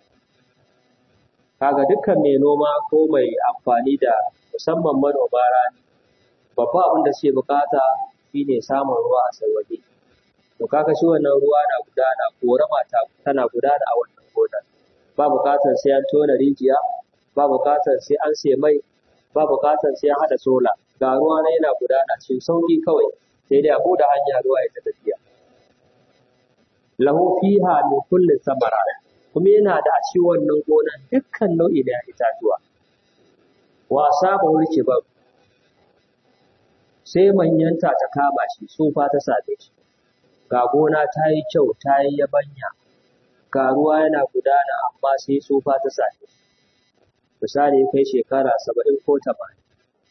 kaga dukkan mai noma ko mai amfani da musamman manoma rani babban abin da suke bukata shine samun ruwa a sauwaƙe to kaga shi wannan ruwa na gudana korama ta tana gudana a wannan gonar ba bukatar sai an tona rijiya ba bukatar sai an sai mai ba bukatar sai an hada sola ga ruwa na yana gudana cikin sauki kawai sai dai a buɗe hanya ruwa ya ta tafiya lahu fiha min kulli samara kuma yana da a cikin wannan gonan dukkan nau'i da itatuwa wa saba wulke ba sai manyanta ta kama shi tsufa ta same shi ga gona ta yi kyau ta yi yabanya ga ruwa yana gudana amma sai tsufa ta same shi misali kai shekara saba'in ko tamanin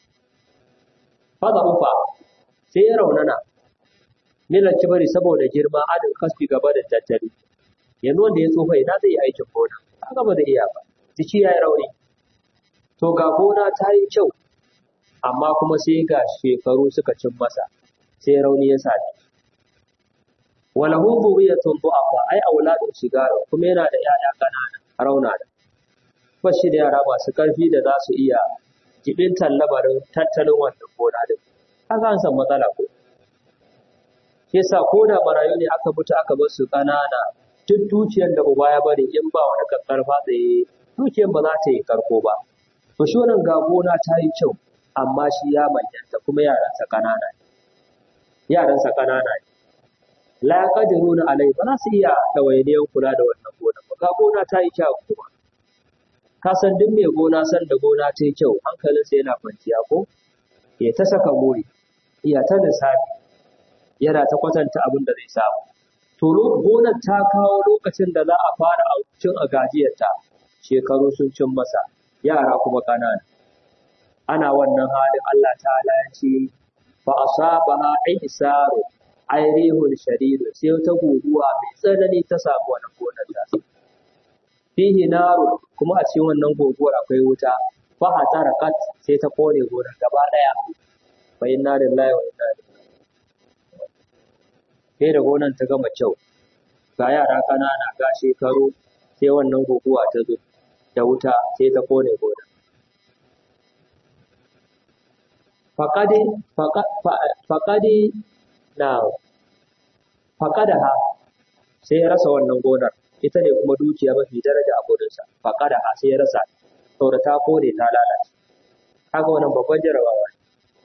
fada ufa sai ya raunana milar kibari saboda girma adin kasfi gaba da tattali yanzu wanda ya tsufa ina zai yi aikin gona an gaba da iya ba jiki ya yi rauni to ga gona ta yi kyau amma kuma sai ga shekaru suka cin masa sai rauni ya same shi wala hu zuriyatun du'afa ai auladun sigara kuma yana da 'ya'ya ƙanana rauna da ba shi da yara masu ƙarfi da za su iya jibintar labarin tattalin wannan gona din haka an san matsala ko shi yasa ko da marayu ne aka mutu aka bar su ƙanana duk dukiyar da uba ya bari in ba wani karfa tsaye dukiyar ba za ta yi karko ba to shi wannan ga gona ta yi kyau amma shi ya manyanta kuma yaransa ƙanana ne yaransa ƙanana ne la yaqdiruna alai ba za su iya ɗawainiyar kula da wannan gona ba ga gona ta yi kyau kuma ka san duk mai gona san da gona ta yi kyau hankalinsa yana kwanciya ko ya ta saka muri ya ta lissafi yana ta kwatanta abin da zai samu to gonar ta kawo lokacin da za a fara cin a gajiyarta shekaru sun cin masa yara kuma ƙanana ana wannan halin Allah ta'ala ya ce fa asabaha ihsaru ay rihun shadid sai wata guguwa mai tsanani ta samu wannan gonar ta fihi naru kuma a cikin wannan guguwar akwai wuta fa hatarakat sai ta kone gonar gaba daya fa inna lillahi wa inna ilaihi sai da gonar ta gama kyau ga yara ƙanana ga shekaru sai wannan guguwa ta zo da wuta sai ta kone gonar faƙadi faƙadi na faƙadaha sai ya rasa wannan gonar ita ne kuma dukiya mafi daraja a gudunsa faƙadaha sai ya rasa saboda ta kone ta lalace kaga wannan babban jarabawa ne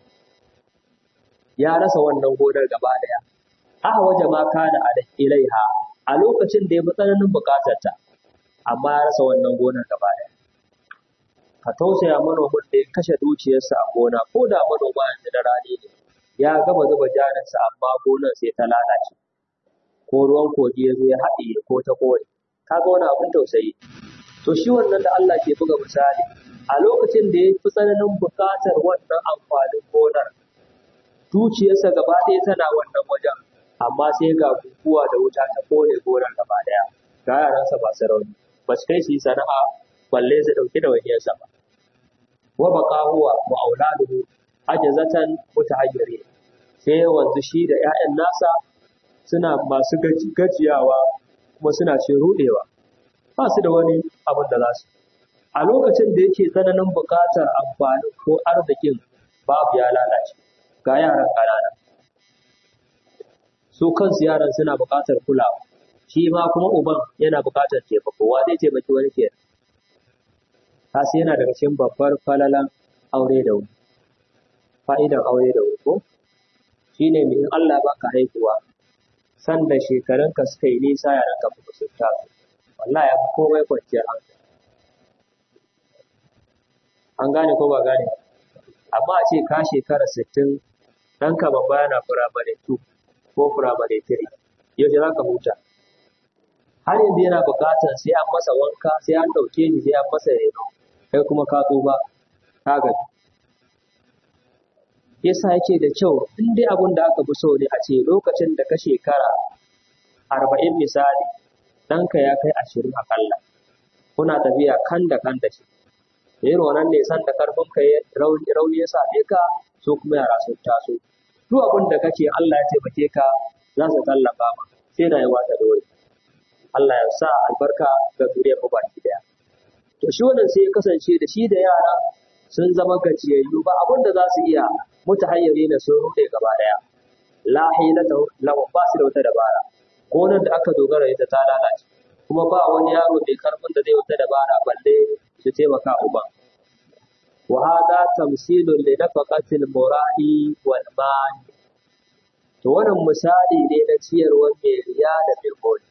ya rasa wannan gonar gaba ɗaya aka waje ma kana a ilaiha a lokacin da ya fi tsananin buƙatarta amma ya rasa wannan gonar gaba ɗaya ka tausaya manomin da ya kashe dukiyarsa a gona ko da manoma yanzu da rani ne ya gama zuba jarinsa amma gonar sai ta lalace ko ruwan kogi ya zo ya haɗiye ko ta kore kaga wani abin tausayi to shi wannan da Allah ke buga misali a lokacin da ya fi tsananin buƙatar wannan amfanin gonar dukiyarsa gaba ɗaya tana wannan wajen amma sai ga guguwa da wuta ta kore gonar gaba ɗaya ga yaransa masu rauni ba su kai su yi sana'a balle su ɗauki da wajiyarsa ba wa baqa huwa wa auladuhu ajazatan mutahayyiri sai wanzu shi da 'ya'yan nasa suna masu gajiyawa kuma suna cin ruɗewa ba su da wani abin da za su a lokacin da yake tsananin buƙatar amfani ko arzikin babu ya lalace ga yaran ƙanana su kansu yaran suna buƙatar kulawa shi ma kuma uban yana buƙatar taimako wa zai taimaki wani ke kasi yana daga cikin babbar falalan aure da wuri fa'idan aure da wuri ko shine mai in Allah baka haihuwa sanda shekarunka suka yi nisa yaranka kuma sun taso wallahi ya fi komai kwanciyar hankali an gane ko ba gane amma a ce ka shekara sittin ɗanka babba yana firamare 2 ko firamare 3 yaushe za ka huta har yanzu yana buƙatar sai an masa wanka sai an ɗauke shi sai an masa reno kai kuma ka tsufa ka gaji yasa yake da kyau in dai abin da aka fi so ne a ce lokacin da ka shekara arba'in misali ɗanka ya kai ashirin akalla kuna tafiya kan da kan da shi irin wannan ne san da karfin ka rauni ya same ka so kuma yara sun taso duk abin da kake Allah ya taimake ka za su tallafa ma sai rayuwa ta dore Allah ya sa albarka ga zuriyar mu baki daya to shi wannan sai ya kasance da shi da yara sun zama gajiyayyu ba abin da za su iya mutahayyari na sun rude gaba daya la hilata lahum ba su da wata dabara gonar da aka dogara ita ta lalace kuma ba wani yaro mai karfin da zai wata dabara balle su taimaka uban wa hada tamsilun li nafaqatil mura'i wal mani to wannan misali ne na ciyarwar mai riya da mai gori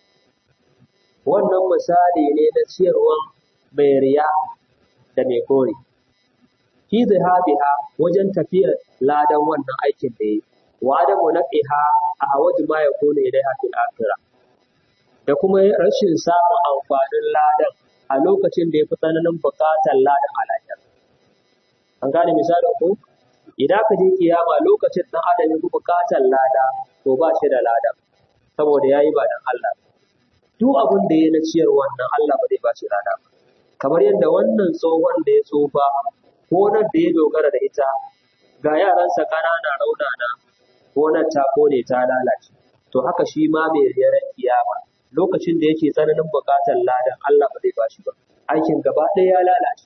wannan misali ne na ciyarwar mai riya da mai gori fi dhahabiha wajen tafiyar ladan wannan aikin da yi wa adamu nafiha a wajen ma ya kone ilaiha fil akhirah da kuma rashin samun amfanin ladan a lokacin da ya fi tsananin buƙatar ladan a lahira. An gane misalin ko? Idan ka je kiyama lokacin ɗan adam ya fi buƙatar lada, to ba shi da ladan, saboda ya yi ba dan Allah. Duk abin da ya na ciyar wannan Allah ba zai ba shi lada ba. Kamar yadda wannan tsohon da ya tsufa, gonar da ya dogara da ita, ga yaransa ƙanana raunana, gonar ta kone ta lalace. To haka shi ma mai riyar kiyama. lokacin da yake tsananin buƙatar ladan Allah ba zai bashi ba aikin gaba ɗaya ya lalace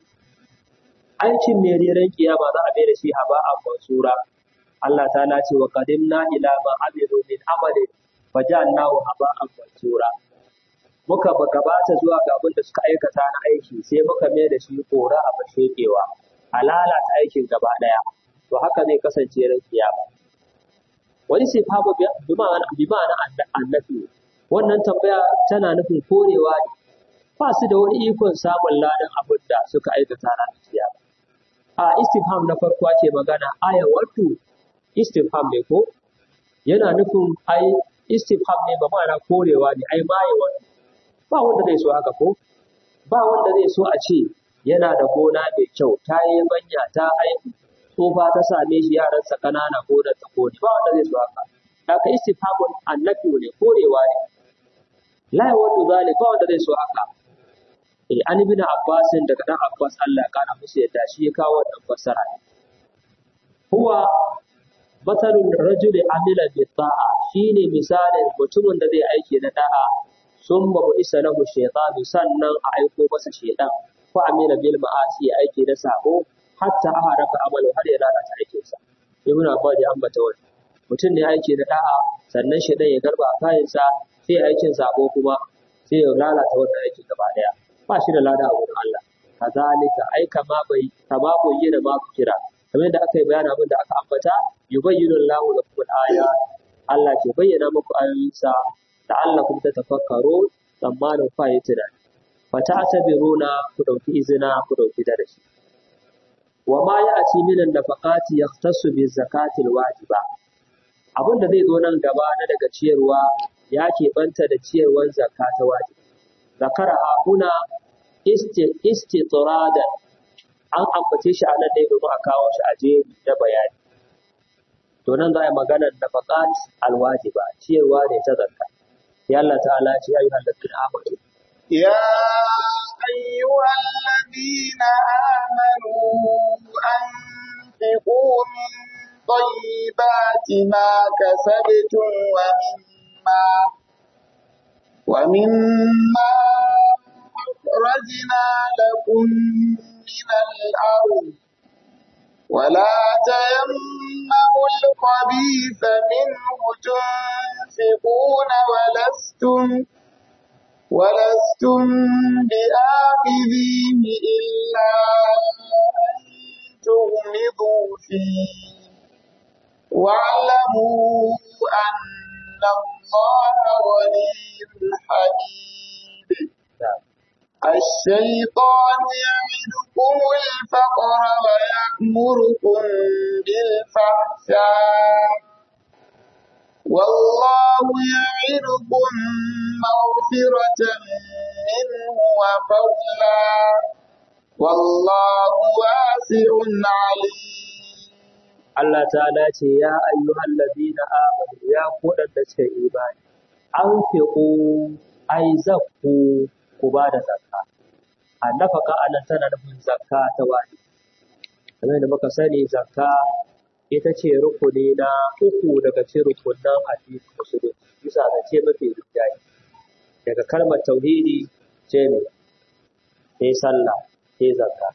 aikin mai reren kiyama za a bai da shi haba a mansura Allah ta lace wa qadimna ila ma amilu min amalin fajalnahu haba a mansura muka gabata zuwa ga abin da suka aikata na aiki sai muka mai da shi kora a bashekewa a lalata aikin gaba ɗaya to haka zai kasance ran kiyama wani sai fa bi ma'ana annabi wannan tambaya tana nufin korewa ne ba su da wani ikon samun ladan abin da suka aikata ranar kiyama a istifham na farko ake magana aya wato istifham ne ko yana nufin ai istifham ne ba ma'ana korewa ne ai maye wato ba wanda zai so haka ko ba wanda zai so a ce yana da gona mai kyau ta yi banya ta haihu tsofa ta same shi yaransa ƙanana gonar ta kone ba wanda zai so haka haka istifhamun annabi ne korewa ne la yawaddu zalika wanda zai so haka eh an ibn abbas daga dan abbas Allah ya kana musu yadda shi ya kawo wannan fassara huwa matalul rajuli amila bi ta'a shine misalin mutumin da zai aiki na da'a summa bu isa lahu shaytanu sannan a aiko masa shaytan ko amila bil ma'asi aiki na sabo hatta aharaka amalu har ya lalata aikinsa ibn abbas ya ambata wannan mutum ne aiki na da'a sannan shaytan ya garba kayansa sai aikin sabo kuma sai ya lalata wannan aikin gaba daya ba shi da lada a wurin Allah kazalika ai kama bai kama koyi da ma kira kamar da aka yi bayani abin da aka ambata yubayyinu Allahu lakum al-aya Allah ke bayyana muku ayoyinsa la'allakum tatafakkarun tsammanin fa yi tunani fa ta'tabiruna ku dauki izina ku dauki darasi wa ma ya'ti min an-nafaqati yahtassu bi zakati al-wajiba abin da zai zo nan gaba na daga ciyarwa ya keɓanta da ciyarwar zakka ta wajibi zakara huna istitradan an ambace shi a nan ne domin a kawo shi a jeri na bayani to nan za a yi maganar nafaqat alwajiba ciyarwa ne ta zakka ya Allah ta'ala ce ya ayyuhal ladina amanu يا أيها الذين آمنوا أنفقوا من طيبات ما كسبتم ومما ومما أخرجنا لكم من الأرض ولا تيمموا الخبيث منه تنفقون ولستم ولستم بآخذيه إلا أن تغمضوا فيه واعلموا أن الله غني حميد الشيطان يعدكم الفقر ويأمركم بالفحشاء والله يعدكم مغفرة منه وفضلا والله واسع عليم Allah ta'ala ce ya ayyuhal ladina amanu ya waɗanda suka yi imani an fiqu ai zakku ku ba da zakka annafaka anan tana nufin zakka ta wani kamar da muka sani zakka ita ce rukuni na uku daga cikin rukunan addinin musulunci bisa ga ce mafi rinjaye daga kalmar tauhidi ce ne sai sallah sai zakka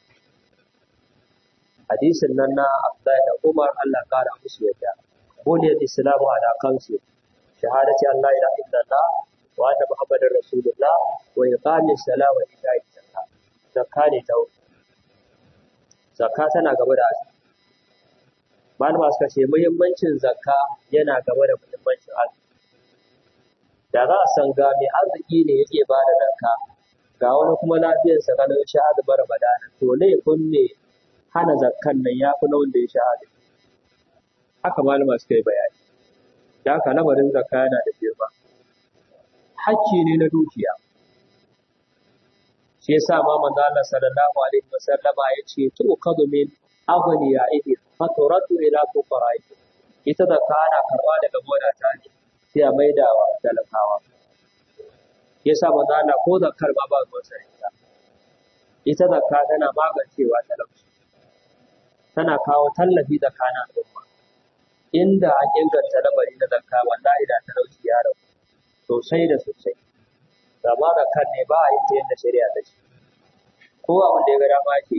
hadisin nan na Abdullahi da Umar Allah kara musu yadda buniyar islamu ala kansu shahadati Allah ilaha illallah wa anna muhammadar rasulullah wa iqamis salat wa ita'i zakat zakka ne ta zakka tana gaba da azumi malama suka ce muhimmancin zakka yana gaba da muhimmancin azumi da za a san ga mai arziki ne yake ba da zakka ga wani kuma lafiyarsa kalau ya sha azumin ramadana to laifin ne hana zakkan nan ya fi na wanda ya sha azumi haka malama suka yi bayani da haka lamarin zakka yana da girma hakki ne na dukiya shi yasa ma manzo Allah sallallahu alaihi wasallama ya ce tu'khadhu min aghniyaihim faturatu ila fuqaraihim ita zakka ana karba daga wadata ne sai a maida wa talakawa yasa manzo Allah ko zakkar ma ba ruwan sa ita ita zakka tana magancewa talauci tana kawo tallafi tsakanin al'umma inda an inganta lamari na zakka wallahi da talauci ya rabu sosai da sosai gama da kan ne ba a yi ta yadda shari'a ta ce ko abin da ya ga dama ke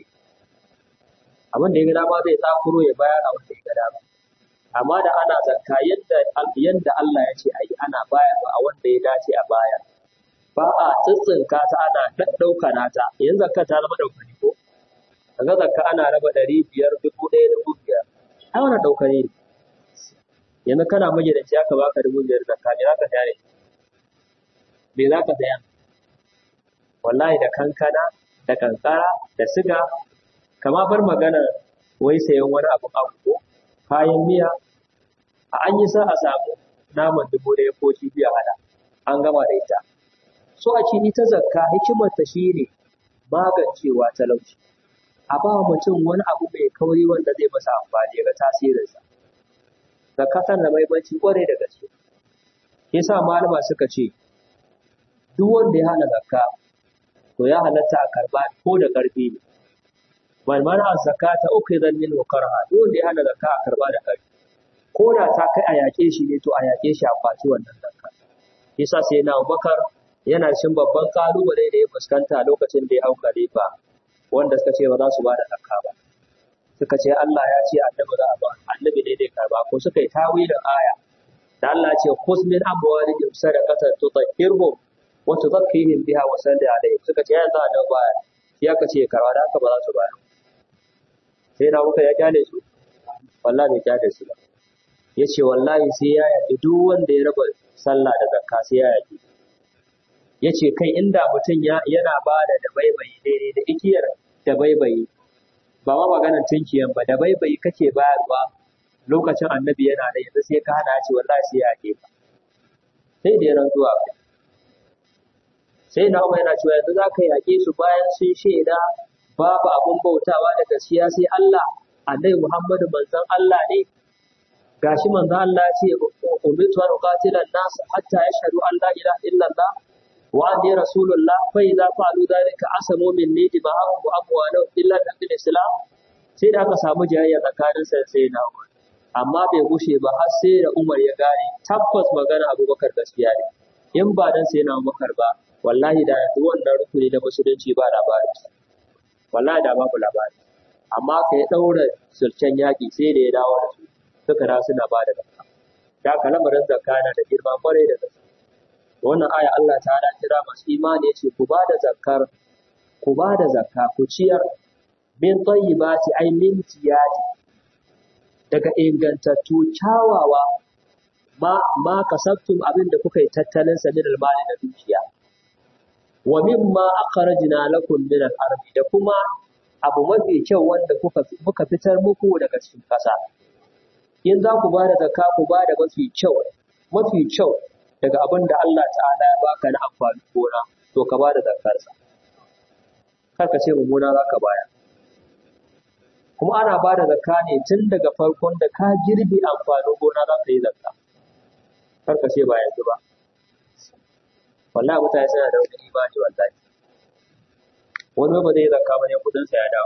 abin da ya ga dama zai tsakuro ya bayar abin da ya ga dama amma da ana zakka yadda yadda Allah ya ce a yi ana bayarwa a wanda ya dace a bayar ba a tsitsinka ta ana ɗauka nata yanzu zakka ta zama ɗaukari ko kaga zakka ana raba ɗari biyar dubu ɗaya dubu biyar ai wannan ɗaukari ne yanzu kana magidanci aka baka dubu biyar zakka me za ka saya ne me za ka saya wallahi da kankana da kankara da siga kama bar magana wai sayan wani abu abu ko kayan miya a an yi sa a samu naman dubu ɗaya ko kifi a hada an gama da ita so a ce ita zakka hikimarta shine magancewa talauci a ba mutum wani abu mai kauri wanda zai masa amfani ga tasirinsa zakka tana da mahimmanci kwarai da gaske yasa malama suka ce duk wanda ya hana zakka to ya halatta a karba ko da ƙarfi ne man mana zakata ukhidan min karha duk wanda ya hana zakka a karba da ƙarfi ko da ta kai a yaƙe shi ne to a yaƙe shi a kwaci wannan zakka yasa sai na Abubakar yana cin babban kalubale da ya fuskanta lokacin da ya hau khalifa wanda suka ce ba za su ba da zakka ba suka ce Allah ya ce annabi za a ba annabi ne dai karba ko suka yi tawilin aya da Allah ya ce khuz min amwalihim sadaqatan tutahhirhum wa tuzakkihim biha wa salli alaihim suka ce yanzu annabi baya shi aka ce karba da haka ba za su bayar sai na muka ya kyale su wallahi bai kyale su ba ya ce wallahi sai ya yaƙi duk wanda ya raba sallah da zakka sai ya yaƙi ya ce kai inda mutum yana ba da dabaibayi daidai da igiyar dabaibayi ba ma maganar tunkiyan ba dabaibayi kake bayarwa lokacin annabi yana da yanzu sai ka hana ce wallahi sai ya ake ka sai da ya rantsuwa kai sai na umar yana cewa yanzu za ka yaƙe su bayan sun shaida babu abun bautawa da gaskiya sai Allah annabi Muhammadu manzon Allah ne gashi manzon Allah ya ce umirtu an uqatila an-nas hatta yashhadu an la ilaha illallah wa anni rasulullah fa idza fa'alu dhalika asamu minni dima'ahum wa amwalahum illa bil islam sai da aka samu jayayya tsakanin sa sai na Umar amma bai gushe ba har sai da Umar ya gane tabbas magana Abubakar gaskiya ne in ba dan sai na Abubakar ba wallahi da yanzu wannan rukuni na musulunci ba labari wallahi da babu labari amma ka ya daura sulcen yaƙi sai da ya dawo da su suka da suna ba da zakka da ka lamarin zakka yana da girma kwarai da gaske wannan aya Allah ta da kira masu imani yace ku ba da zakkar ku ba da zakka ku ciyar min tayyibati ay min tiyati daga ingantattu kyawawa ma ma kasabtum abin da kuka yi tattalin sa min almali da dukiya wa mimma akhrajna lakum min al-ardi da kuma abu mafi kyau wanda kuka muka fitar muku daga cikin ƙasa in za ku bada zakka ku bada mafi kyau mafi kyau daga abin da Allah ta'ala ya baka na amfanin gona to ka bada zakkar sa kar ka ce mummuna za ka baya kuma ana bada zakka ne tun daga farkon da ka girbi amfanin gona za ka yi zakka kar ka ce ba yanzu ba wallahi mutane suna da wani imani wallahi wani ba zai zakka ba ne kudin sa ya dawo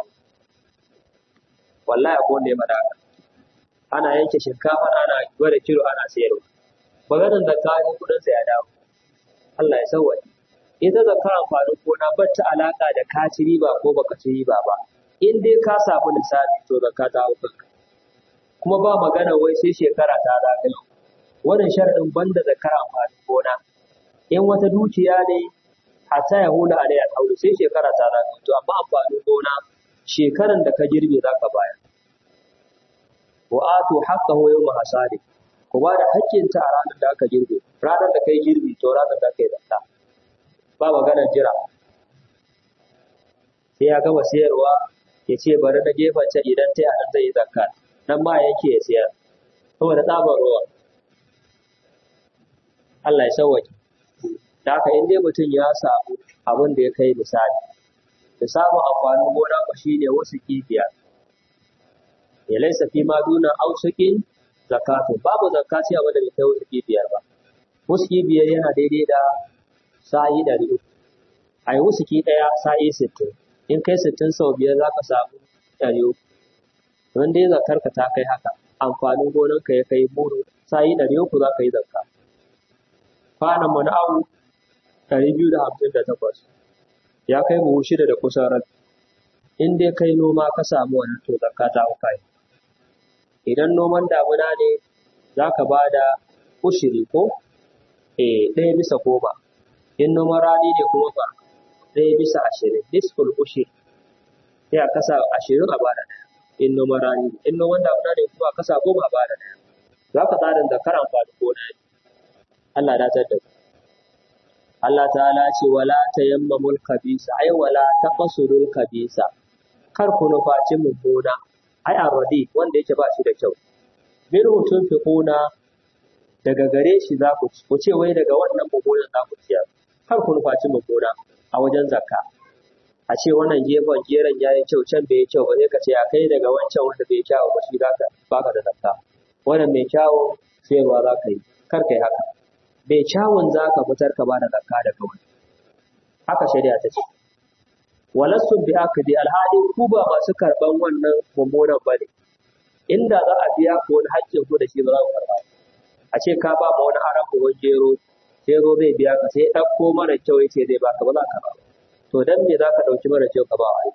wallahi akwai wanda ya faɗa haka ana yanke shinkafa ana gwada kilo ana sayarwa maganar zakka ne kudin sa ya dawo Allah ya sauwaye ita zakka amfanin gona ba ta alaka da ka ci riba ko baka ci riba ba in dai ka samu lissafi to zakka ta hau kanka kuma ba magana wai sai shekara ta zagayo wannan sharadin banda zakkar amfanin gona in wata dukiya ne hatta ya hula alai alhaulu sai shekara ta zagayo to amma amfanin gona shekaran da ka girbe za ka bayar wa atu haqqahu yawma hasadi ku ba da haƙƙinta a ranar da aka girbe ranar da kai girbi to ranar da kai zakka ba maganar jira sai ya gama sayarwa ya ce bari na gefen can idan ta yaɗa zai yi zakka nan ma yake ya sayar saboda tsabar ruwa Allah ya sauwaƙe da haka in dai mutum ya samu abin da ya kai misali da samun amfanin gona ku shi ne wasu kibiya ya laisa fi ma duna ausukin zakatu babu zakati a wanda bai kai wasu kibiyar ba wasu kibiyar yana daidai da sa'i ɗari uku a yi wasu ki ɗaya sa'i sittin in kai sittin sau biyar za ka samu ɗari uku don dai zakar ka ta kai haka amfanin gonanka ya kai muru sa'i ɗari uku za ka yi zakka kwanan mu na awu ɗari biyu da hamsin da takwas ya kai buhu shida da kusan rabi in dai kai noma ka samu wannan to zakka ta kai idan noman damuna ne za ka ba da ushiri ko eh ɗaya bisa goma in noman rani ne kuma ba ɗaya bisa ashirin nisful ushiri sai a kasa ashirin a bada ɗaya in noman rani ne in noman damuna ne kuma a kasa goma a bada ɗaya za ka tsarin zakar amfanin gona ne Allah ya datar da ku Allah ta'ala ce wala tayammamul khabisa ai wala taqsurul khabisa kar ku nufaci mummuna ai arradi wanda yake ba shi da kyau min hutun fiquna daga gare shi za ku ci ku ce wai daga wannan mummunan za ku ciyar kar ku nufaci mummuna a wajen zakka a ce wannan gefen geron ya yi kyau can bai yi kyau ba sai ka ce a kai daga wancan wanda bai kyau ba shi za ka baka da zakka wannan mai kyawu sayarwa za ka yi kar kai haka bai kyawun za ka fitar ka ba da zakka da kawai haka shari'a ta ce walassun bi akdi alhali ku ba masu karban wannan mummunan ba ne inda za a biya ku wani haƙƙin ku da shi ba za ku karba a ce ka ba ma wani aran buhun gero gero zai biya ka sai ɗauko mara kyau yace zai baka ba za ka ba to dan me za ka ɗauki mara kyau ka ba wa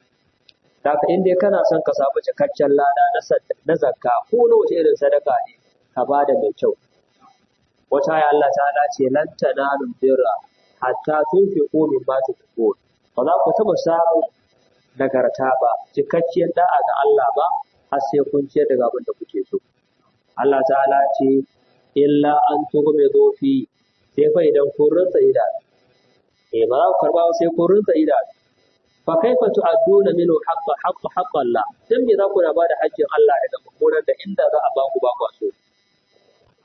Daka in dai kana son ka samu cikakken lada na zakka ko na wace irin sadaka ne ka ba da mai kyau wata ya Allah ta ce lan tanalul birra hatta tunfiqu mimma tuhibbun ba za ku taɓa samun nagarta ba cikakkiyar da'a ga Allah ba har sai kun ciyar daga abin da kuke so Allah ta'ala ce illa an tuhume zofi sai fa idan kun rinsa idanu eh ba za ku karba ba sai kun rinsa idanu fa kaifa tu'adduna minhu haqqa haqqa haqqa Allah dan me za ku na bada haƙƙin Allah daga mummunan da inda za a ba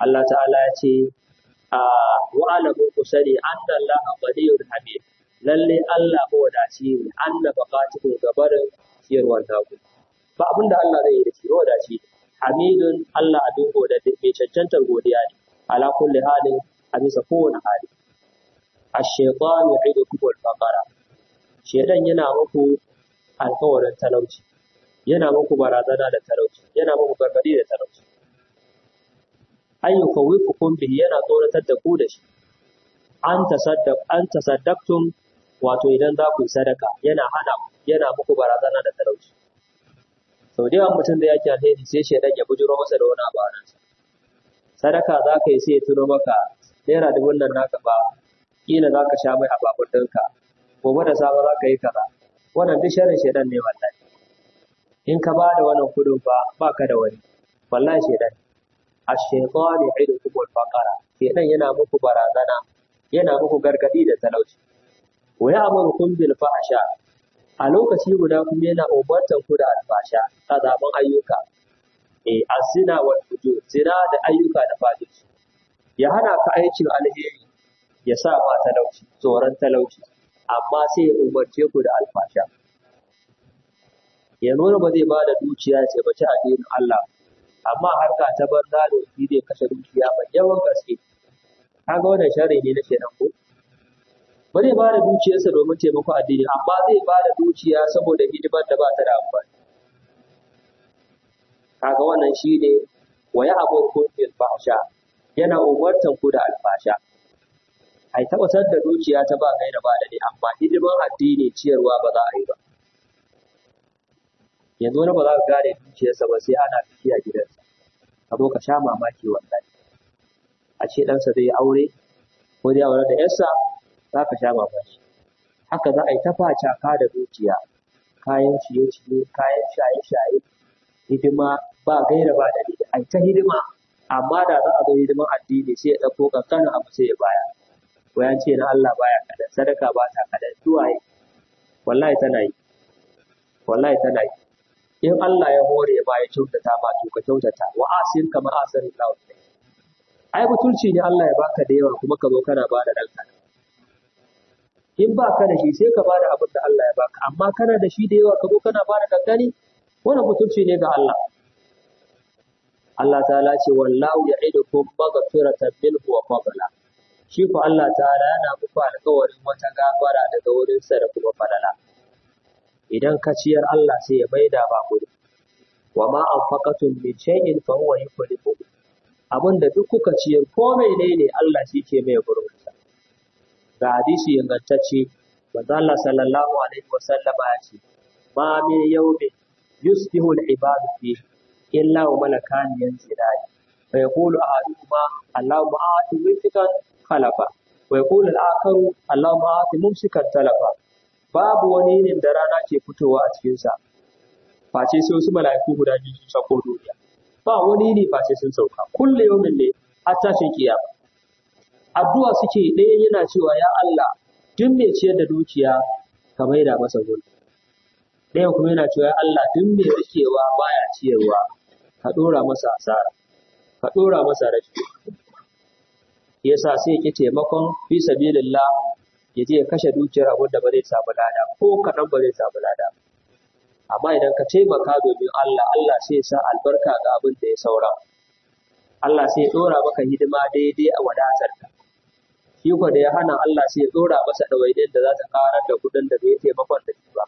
Allah ta'ala ya ce a wa'alamu ku sani anna Allah ghaniyun hamid lalle Allah mawadaci ne anna baqatuhu gabarin ciyarwar taku ba abin da Allah zai yi da shi mawadaci hamidun Allah abin goda mai cancantar godiya ne ala kulli halin a bisa kowane hali ash-shaytan ya'idukum al-faqara shedan yana muku alkawarin talauci yana muku barazana da talauci yana muku gargadi da talauci an yi kawifukum bihi yana tsoratar da ku da shi an tasaddaq an tasaddaqtum wato idan za ku yi sadaka yana hana yana muku barazana da talauci sau da yawan mutum da yake alheri sai shedan ya bujuro masa da wani abu a ransa sadaka za ka yi sai ya tuno maka naira dubun nan naka ba kila za ka sha mai a babur ɗinka gobe da safe za ka yi kaza wannan duk sharrin shedan ne wallahi in ka ba da wannan kudin fa ba ka da wani wallahi shedan ash-shaytanu ya'idukum al-faqara shedan yana muku barazana yana muku gargadi da talauci wa ya'murukum bil fahsha a lokaci guda kuma yana umartan ku da alfasha azaban ayyuka eh azina wal fujur zina da ayyuka da fajirci ya hana ka aikin alheri ya sa ma talauci tsoron talauci amma sai ya umarce ku da alfasha ya nuna ba zai ba da dukiya ce ba ci addinin Allah amma harka ta banza da shi zai kashe dukiya mai yawan gaske kaga wannan sharri ne na kenan ko ba zai ba da dukiyarsa domin taimako addini amma zai ba da dukiya saboda hidimar da ba ta da amfani kaga wannan shi ne wa ya abun bil fahsha yana umartan ku da alfasha ai tabbatar da dukiya ta ba gaira ba da ne amma hidiman addini ciyarwa ba za a yi ba yanzu wani ba za ka gane dukiyarsa ba sai ana tafiya gidansa ka zo ka sha mamaki wallahi a ce ɗansa zai yi aure ko zai aure da yarsa za ka sha mamaki haka za a yi ta facaka da dukiya kayan ciye-ciye kayan shaye-shaye hidima ba gaira ba da a ta hidima amma da za a zo hidiman addini sai ya ɗauko ƙanƙanin abu sai ya baya wayan ce na Allah baya kadan sadaka ba ta kadan duwaye wallahi tana yi wallahi tana yi in Allah ya hore ba ya kyautata ba to ka kyautata wa asir kama asir Allah ai butulci ne Allah ya baka da yawa kuma ka zo kana ba da danka in ba ka da shi sai ka ba da abin da Allah ya baka amma kana da shi da yawa ka zo kana ba da kankani wannan butulci ne ga Allah Allah ta'ala ce wallahu ya'idukum maghfiratan minhu wa fadla shi ko Allah ta'ala yana muku alƙawarin wata gafara daga wurinsa da kuma falala idan ka ciyar Allah sai ya maida ba ku wa ma anfaqatum min shay'in fa huwa yukhlifu abinda duk kuka ciyar ko menene Allah shi ke mai gurbinsa ga hadisi ingantacce manzo Allah sallallahu alaihi wa sallama ya ce ma min yawmin yusbihu al-ibadu fihi illa wa malakani yanzilani fa yaqulu ahaduhuma Allahumma a'ti mumsikan khalafa wa yaqulu al-akharu Allahumma a'ti mumsikan talafa babu wani ne da rana ke fitowa a cikin sa face sai wasu mala'iku guda biyu sun sako duniya ba wani ne face sun sauka kullu yawmin ne har tashin kiyama addu'a suke ɗaya yana cewa ya Allah duk mai ciyar da dukiya ka maida masa gudu ɗaya kuma yana cewa ya Allah duk mai rikewa baya ciyarwa ka ɗora masa asara ka ɗora masa rashi yasa sai ki taimakon fi sabilillah ya je ya kashe dukiyar abin da ba zai samu lada ko kaɗan ba zai samu lada amma idan ka taimaka domin Allah Allah sai ya sa albarka ga abin da ya saura Allah sai ya ɗora maka hidima daidai a wadatarka shi ko da ya hana Allah sai ya ɗora masa ɗawainiyar da za ta ƙarar da kuɗin da bai taimakon da shi ba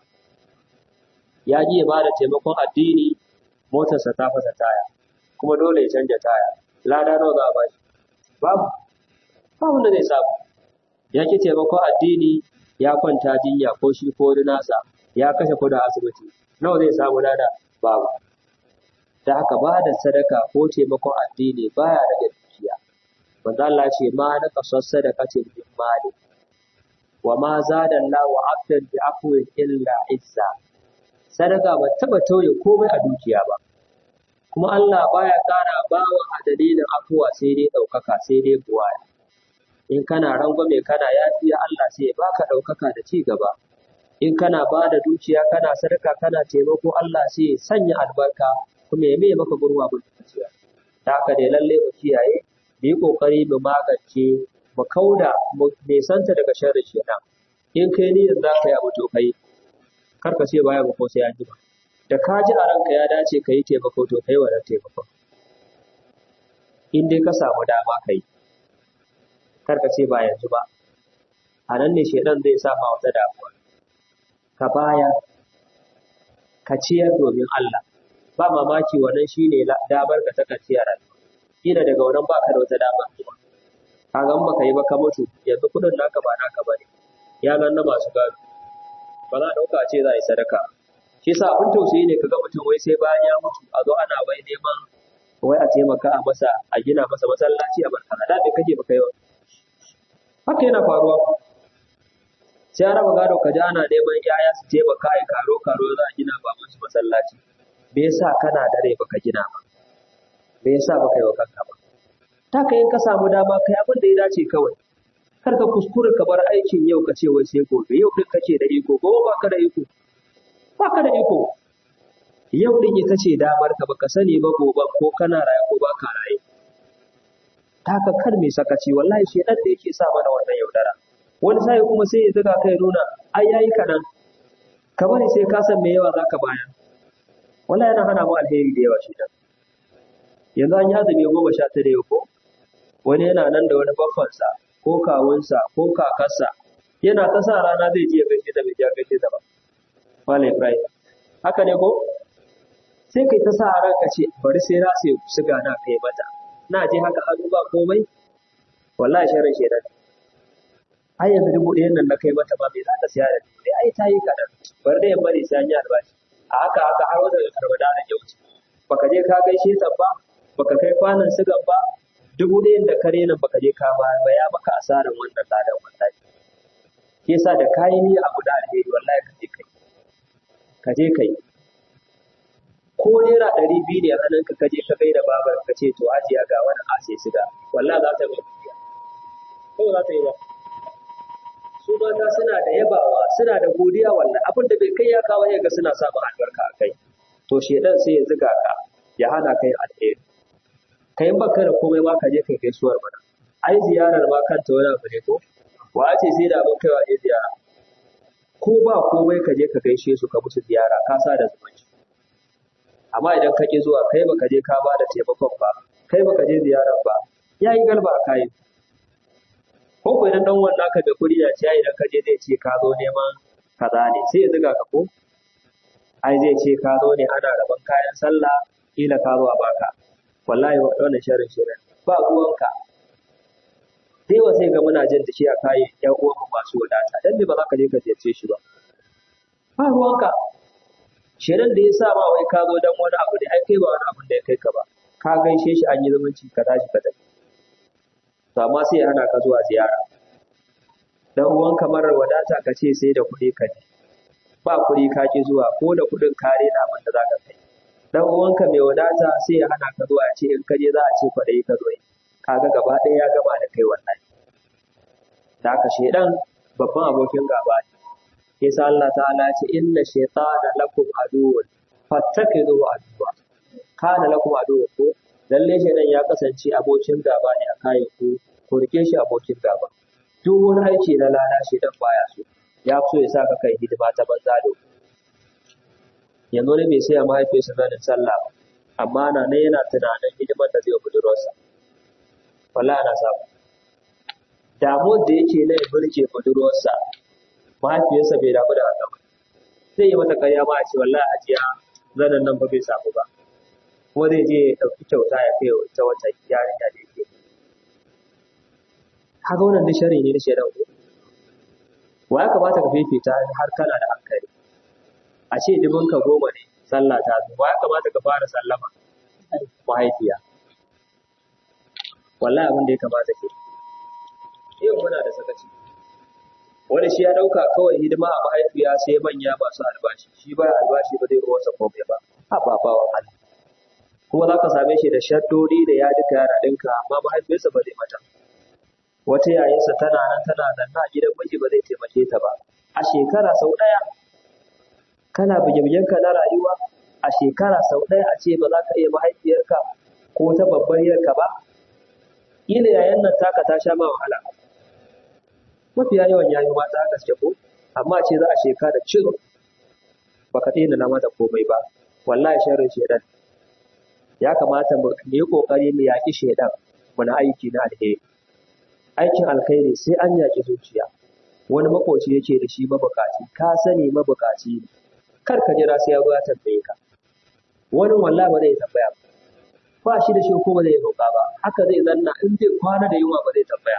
ya ji ya bada taimakon addini motarsa ta fasa taya kuma dole ya canja taya lada nawa za a bashi babu ba wanda zai samu ya ki taimakon addini ya kwanta jinya ko shi ko wani nasa ya kashe kuɗin asibiti nawa zai samu lada babu da haka ba da sadaka ko taimakon addini baya rage dukiya manzo Allah ce ma na kasar sadaqatin min mali wa ma zada Allah wa abdan bi afwin illa izza sadaka ba taba tauye komai a dukiya ba kuma Allah baya kara bawa a dalilin afuwa sai dai ɗaukaka sai dai buwaya in kana rangwame kana yafiya Allah sai ya baka ɗaukaka da ci gaba in kana ba da dukiya kana sadaka kana taimako Allah sai ya sanya albarka kuma ya mai maka gurwa bin dukiya da haka dai lalle mu kiyaye mu yi ƙoƙari mu magance mu kauda mu nesanta daga sharrin shaitan in kai niyyar za ka yi abu to kai kar ka ce baya ba ko sai an jima da ka ji a ranka ya dace ka yi taimako to kai wannan taimakon in dai ka samu dama ka yi kar ka ce ba yanzu ba a nan ne shaitan zai sa ma wata damuwa ka baya ka ciyar domin Allah ba mamaki wannan shine damar ka ta kaciya rayuwa kila daga wannan baka da wata dama kuma kaga in baka yi ba ka mutu yanzu kudin naka ba naka bane ya nan na masu gado ba za a dauka a ce za a yi sadaka shi yasa abin tausayi ne kaga mutum wai sai bayan ya mutu a zo ana wai neman wai a taimaka a masa a gina masa masallaci a barka da me kake baka yi haka yana faruwa sai an raba gado ka ji ana neman yaya su taimaka a karo karo za a gina ba musu masallaci me yasa kana da rai baka gina ba me yasa baka yi wa kanka ba ta ka in ka samu dama kai abin da ya dace kawai kar ka kuskure ka bar aikin yau ka ce wai sai gobe yau din kake da iko gobe baka da iko baka da iko yau din ita ce damar ka baka sani ba gobe ko kana raye ko baka raye ta ka kar mai sakaci wallahi shedan da yake sa mana wannan yaudara wani sai kuma sai ya zuga kai nuna ai yayi kadan ka bari sai ka san me yawa zaka bayar wallahi yana hana mu alheri da yawa shedan yanzu an yi azumi goma sha tara yau ko wani yana nan da wani baffansa ko kawunsa ko kakarsa yana ta sa rana zai je ya gaishe da bai je gaishe da ba Malam Ibrahim haka ne ko sai kai ta sa ran ka ce bari sai na sai siga na kai mata na je haka hannu ba komai wallahi sharin shedan ai yanzu dubu ɗayan nan na kai mata ba me za ka siya da dubu ɗaya ai ta yi kaɗan bari da yamma ne sai an yi albashi a haka haka har wata karbada da ya wuce baka je ka gaishe ta ba baka kai kwanan sigan ba dubu ɗayan da kare nan baka je ka ba ba ya maka asaran wannan ladan wallahi ke yasa da kayi ni abu da alheri wallahi ka je kai ka je kai ko naira ɗari biyu ne a hannunka ka je ka gaida babar ka ce to ajiya ga wani ase siga wallahi za ta yi godiya ko za ta yi ba su mata suna da yabawa suna da godiya wallahi abin da bai kai ya kawo ya ga suna samun albarka a kai to shedan sai ya zuga ka ya hana kai alheri kai in baka da komai ma ka je kai gaisuwar mana ai ziyarar ma kanta wani abu ne ko wa ce sai da abin kaiwa ne ziyara ko ba komai ka je ka gaishe su ka musu ziyara ka sa da zumunci amma idan ka ki zuwa kai baka je ka ba da taimakon ba kai baka je ziyarar ba ya yi galba a kayi ko ko idan dan wannan ka da kuɗi ya ce idan ka je zai ce ka zo neman kaza ne sai ya zuga ka ko ai zai ce ka zo ne ana rabon kayan sallah kila ka zo a baka wallahi wannan sharin shirin ba ruwanka sai wa sai ga muna jin da shi a kayan ƴan uwan mu masu wadata dan me ba za ka je ka ziyarce shi ba ba ruwanka shirin da ya sa ma wai ka zo dan wani abu ne ai kai ba wani abu da ya kai ka ba ka gaishe shi an yi zumunci ka tashi ka tafi to amma sai ya hana ka zuwa ziyara dan uwan kamar wadata ka ce sai da kuɗi ka je ba kuɗi ka ki zuwa ko da kuɗin kare na abin da za ka kai dan uwanka mai wadata sai ya hana ka zuwa ce in ka je za a ce kwaɗayi ka zo kaga gaba ɗaya ya gama da kai wannan da haka shedan babban abokin gaba ne yasa Allah ta'ala ce inna shaytana lakum aduwwun fattakizuhu aduwwa kana lakum aduwwun ko lalle shedan ya kasance abokin gaba ne a kayan ku ku rike shi abokin gaba duk wani aiki na lada shedan baya so ya so ya saka kai hidima ta banza da yanzu ne bai saya mahaifiyarsa zanin sallah ba amma na nan yana tunanin hidimar da zai budurwarsa wallahi ana samu damuwar da yake na ya burge budurwarsa mahaifiyarsa bai damu da haka ba zai yi mata karya ma a ce wallahi hajiya zanen nan ba bai samu ba kuma zai je ya ɗauki kyauta ya kai ta wata yarinya da yake kaga wannan da shari ne na shaidan ko wa ya kamata ka fifita har kana da hankali a ce dubin ka goma ne sallah ta zo wa ya kamata ka fara sallama mahaifiya wallahi abin da ya kamata ke yau muna da sakaci wani shi ya dauka kawai hidima a mahaifiya sai manya masu albashi shi ba albashi ba zai ruwansa komai ba a ba ba wa Allah kuma za ka same shi da shaddodi da ya duka yana ɗinka amma mahaifiyarsa ba zai mata wata yayinsa tana nan tana zanna a gidan miji ba zai taimake ta ba a shekara sau ɗaya kana bige-bigenka na rayuwa a shekara sau ɗaya a ce ba za ka iya mahaifiyarka ko ta babbar yarka ba ila yayan nan taka ta sha ma wahala mafiya yawan yayi mata gaske ko amma ce za a sheka da cin baka daina na mata komai ba wallahi sharrin shedan ya kamata mu yi kokari mu yaki shedan mu na aiki na alheri aikin alkhairi sai an yaki zuciya wani makoci yake da shi mabukaci ka sani mabukaci ne kar ka jira sai ya zo ya tambaye ka wani wallahi ba zai tambaya ba ba shi da shi ko ba zai roƙa ba haka zai zanna in zai kwana da yunwa ba zai tambaya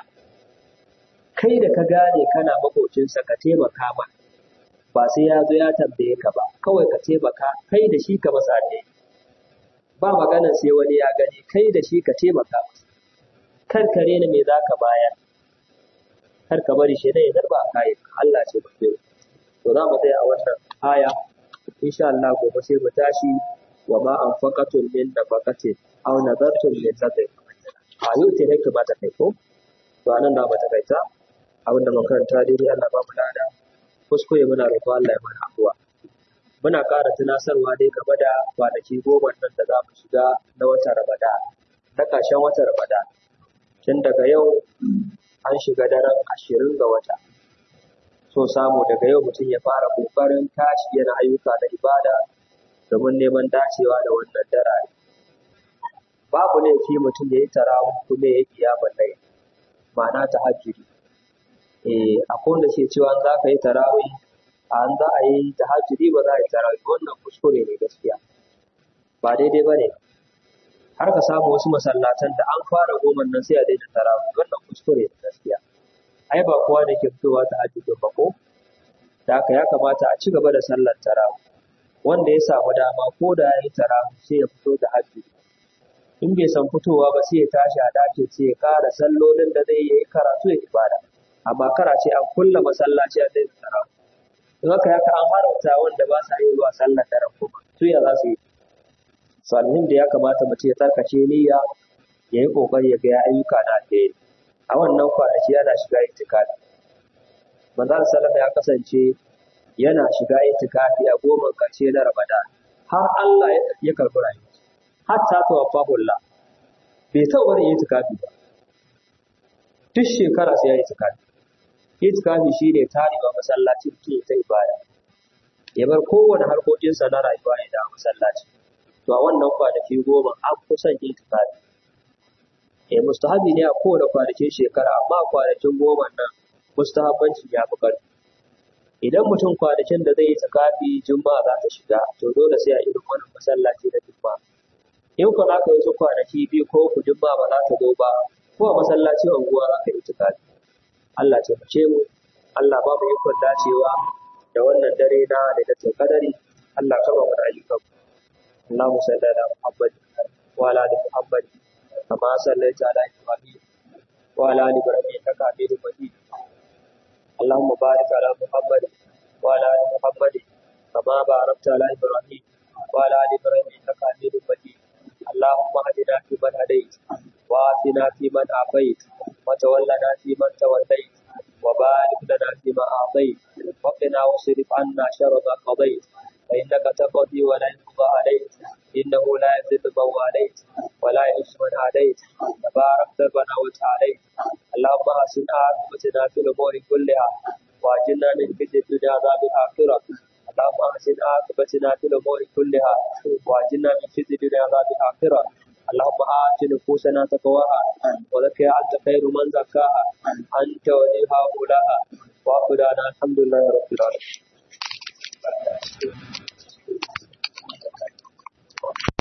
kai da ka gane kana makocinsa ka taimaka ma ba sai ya zo ya tambaye ka ba kawai ka taimaka kai da shi ka masa ne ba magana sai wani ya gani kai da shi ka taimaka masa kar ka rena me za ka bayar kar ka bari shi ya zarba a kayan Allah ce ba to za mu tsaya a wannan aya insha Allah gobe sai mu tashi wa ma anfaqatum min nafaqatin aw nadartum min nadr a yau ce ne kamata kai ko to anan da ba ta kaita abinda makaranta dai Allah ba mu lada kuskure muna roƙo Allah ya mana afuwa muna ƙara tunasarwa dai game da kwanaki goma nan da za mu shiga na watan Ramadan na ƙarshen watan Ramadan tun daga yau an shiga daren ashirin ga wata so samu daga yau mutum ya fara ƙoƙarin tashi yana ayyuka da ibada domin neman dacewa da wannan darare babu laifi mutum ya yi tarawih kuma ya yi kiyamun laili ma'ana ta hajjiri eh akwai wanda ke cewa za ka yi tarawih a an za a yi ta hajjiri ba za a yi tarawih wannan kuskure ne gaskiya ba daidai ba ne har ka samu wasu masallatan da an fara goman nan sai a daina tarawih wannan kuskure ne gaskiya ai ba kowa da ke fitowa ta hajjiri ba ko da haka ya kamata a ci gaba da sallar tarawih wanda ya samu dama ko da ya yi tarawih sai ya fito da hajjiri in bai san fitowa ba sai ya tashi a ɗakin sai ya kara sallolin da zai yi karatu ya ibada amma kara ce an kulla masallaci a daina tarawih in haka ya an haramta wanda ba sa yi zuwa sallar daren kuma su ya za su yi salmin da ya kamata mutum ya tsarkace niyya ya yi kokari ya ga ya ayyuka na alheri a wannan kwanaki yana shiga itikafi manzon salama ya kasance yana shiga itikafi a goma karshe na ramadan har Allah ya karɓi rayuwa hatta tawaffahullah bai taɓa barin itikafi ba duk shekara sai ya yi itikafi itikafi shine tarewa masallaci ke ta ibada ya bar kowane harkokinsa na rayuwa ya dawo masallaci to a wannan kwanaki goma an fi son itikafi eh mustahabi ne a kowane kwanakin shekara amma kwanakin goma nan mustahabbancin ya fi ƙarfi idan mutum kwanakin da zai yi itikafi juma'a za ta shiga to dole sai a irin wannan masallaci na juma'a in ka za ka yi su kwanaki biyu ko ku juma'a ba za ta zo ba ko a masallacin unguwa za ka yi itikafi Allah ce mu mu Allah ba mu ikon dacewa da wannan dare na da ta kadari Allah ka ba mu da ayyukan Allahumma salli ala Muhammad wa ala ali Muhammad kama sallaita ala Ibrahim wa ala ali Ibrahim innaka Hamidum Majid Allahumma barik ala Muhammad wa ala ali Muhammad kama barakta ala Ibrahim wa ala ali Ibrahim innaka Hamidum Majid اللهم اهدنا فيمن هديت وآتنا فيمن عافيت وتولنا فيمن توليت وبارك لنا فيما أعطيت وقنا واصرف عنا شر ما قضيت فإنك تقضي ولا يقضى عليك إنه لا يذل من واليت ولا يعز من عاديت تبارك ربنا وتعاليت اللهم حسن عاقبتنا في الأمور كلها وأجلنا من خزي الدنيا عذاب الآخرة اللهم احسن عاقبتنا في الامور كلها واجنا من خزي الدنيا عذاب الاخره اللهم آت نفوسنا تقواها وزكها أنت خير من زكاها أنت وليها مولاها وأخذنا الحمد لله رب العالمين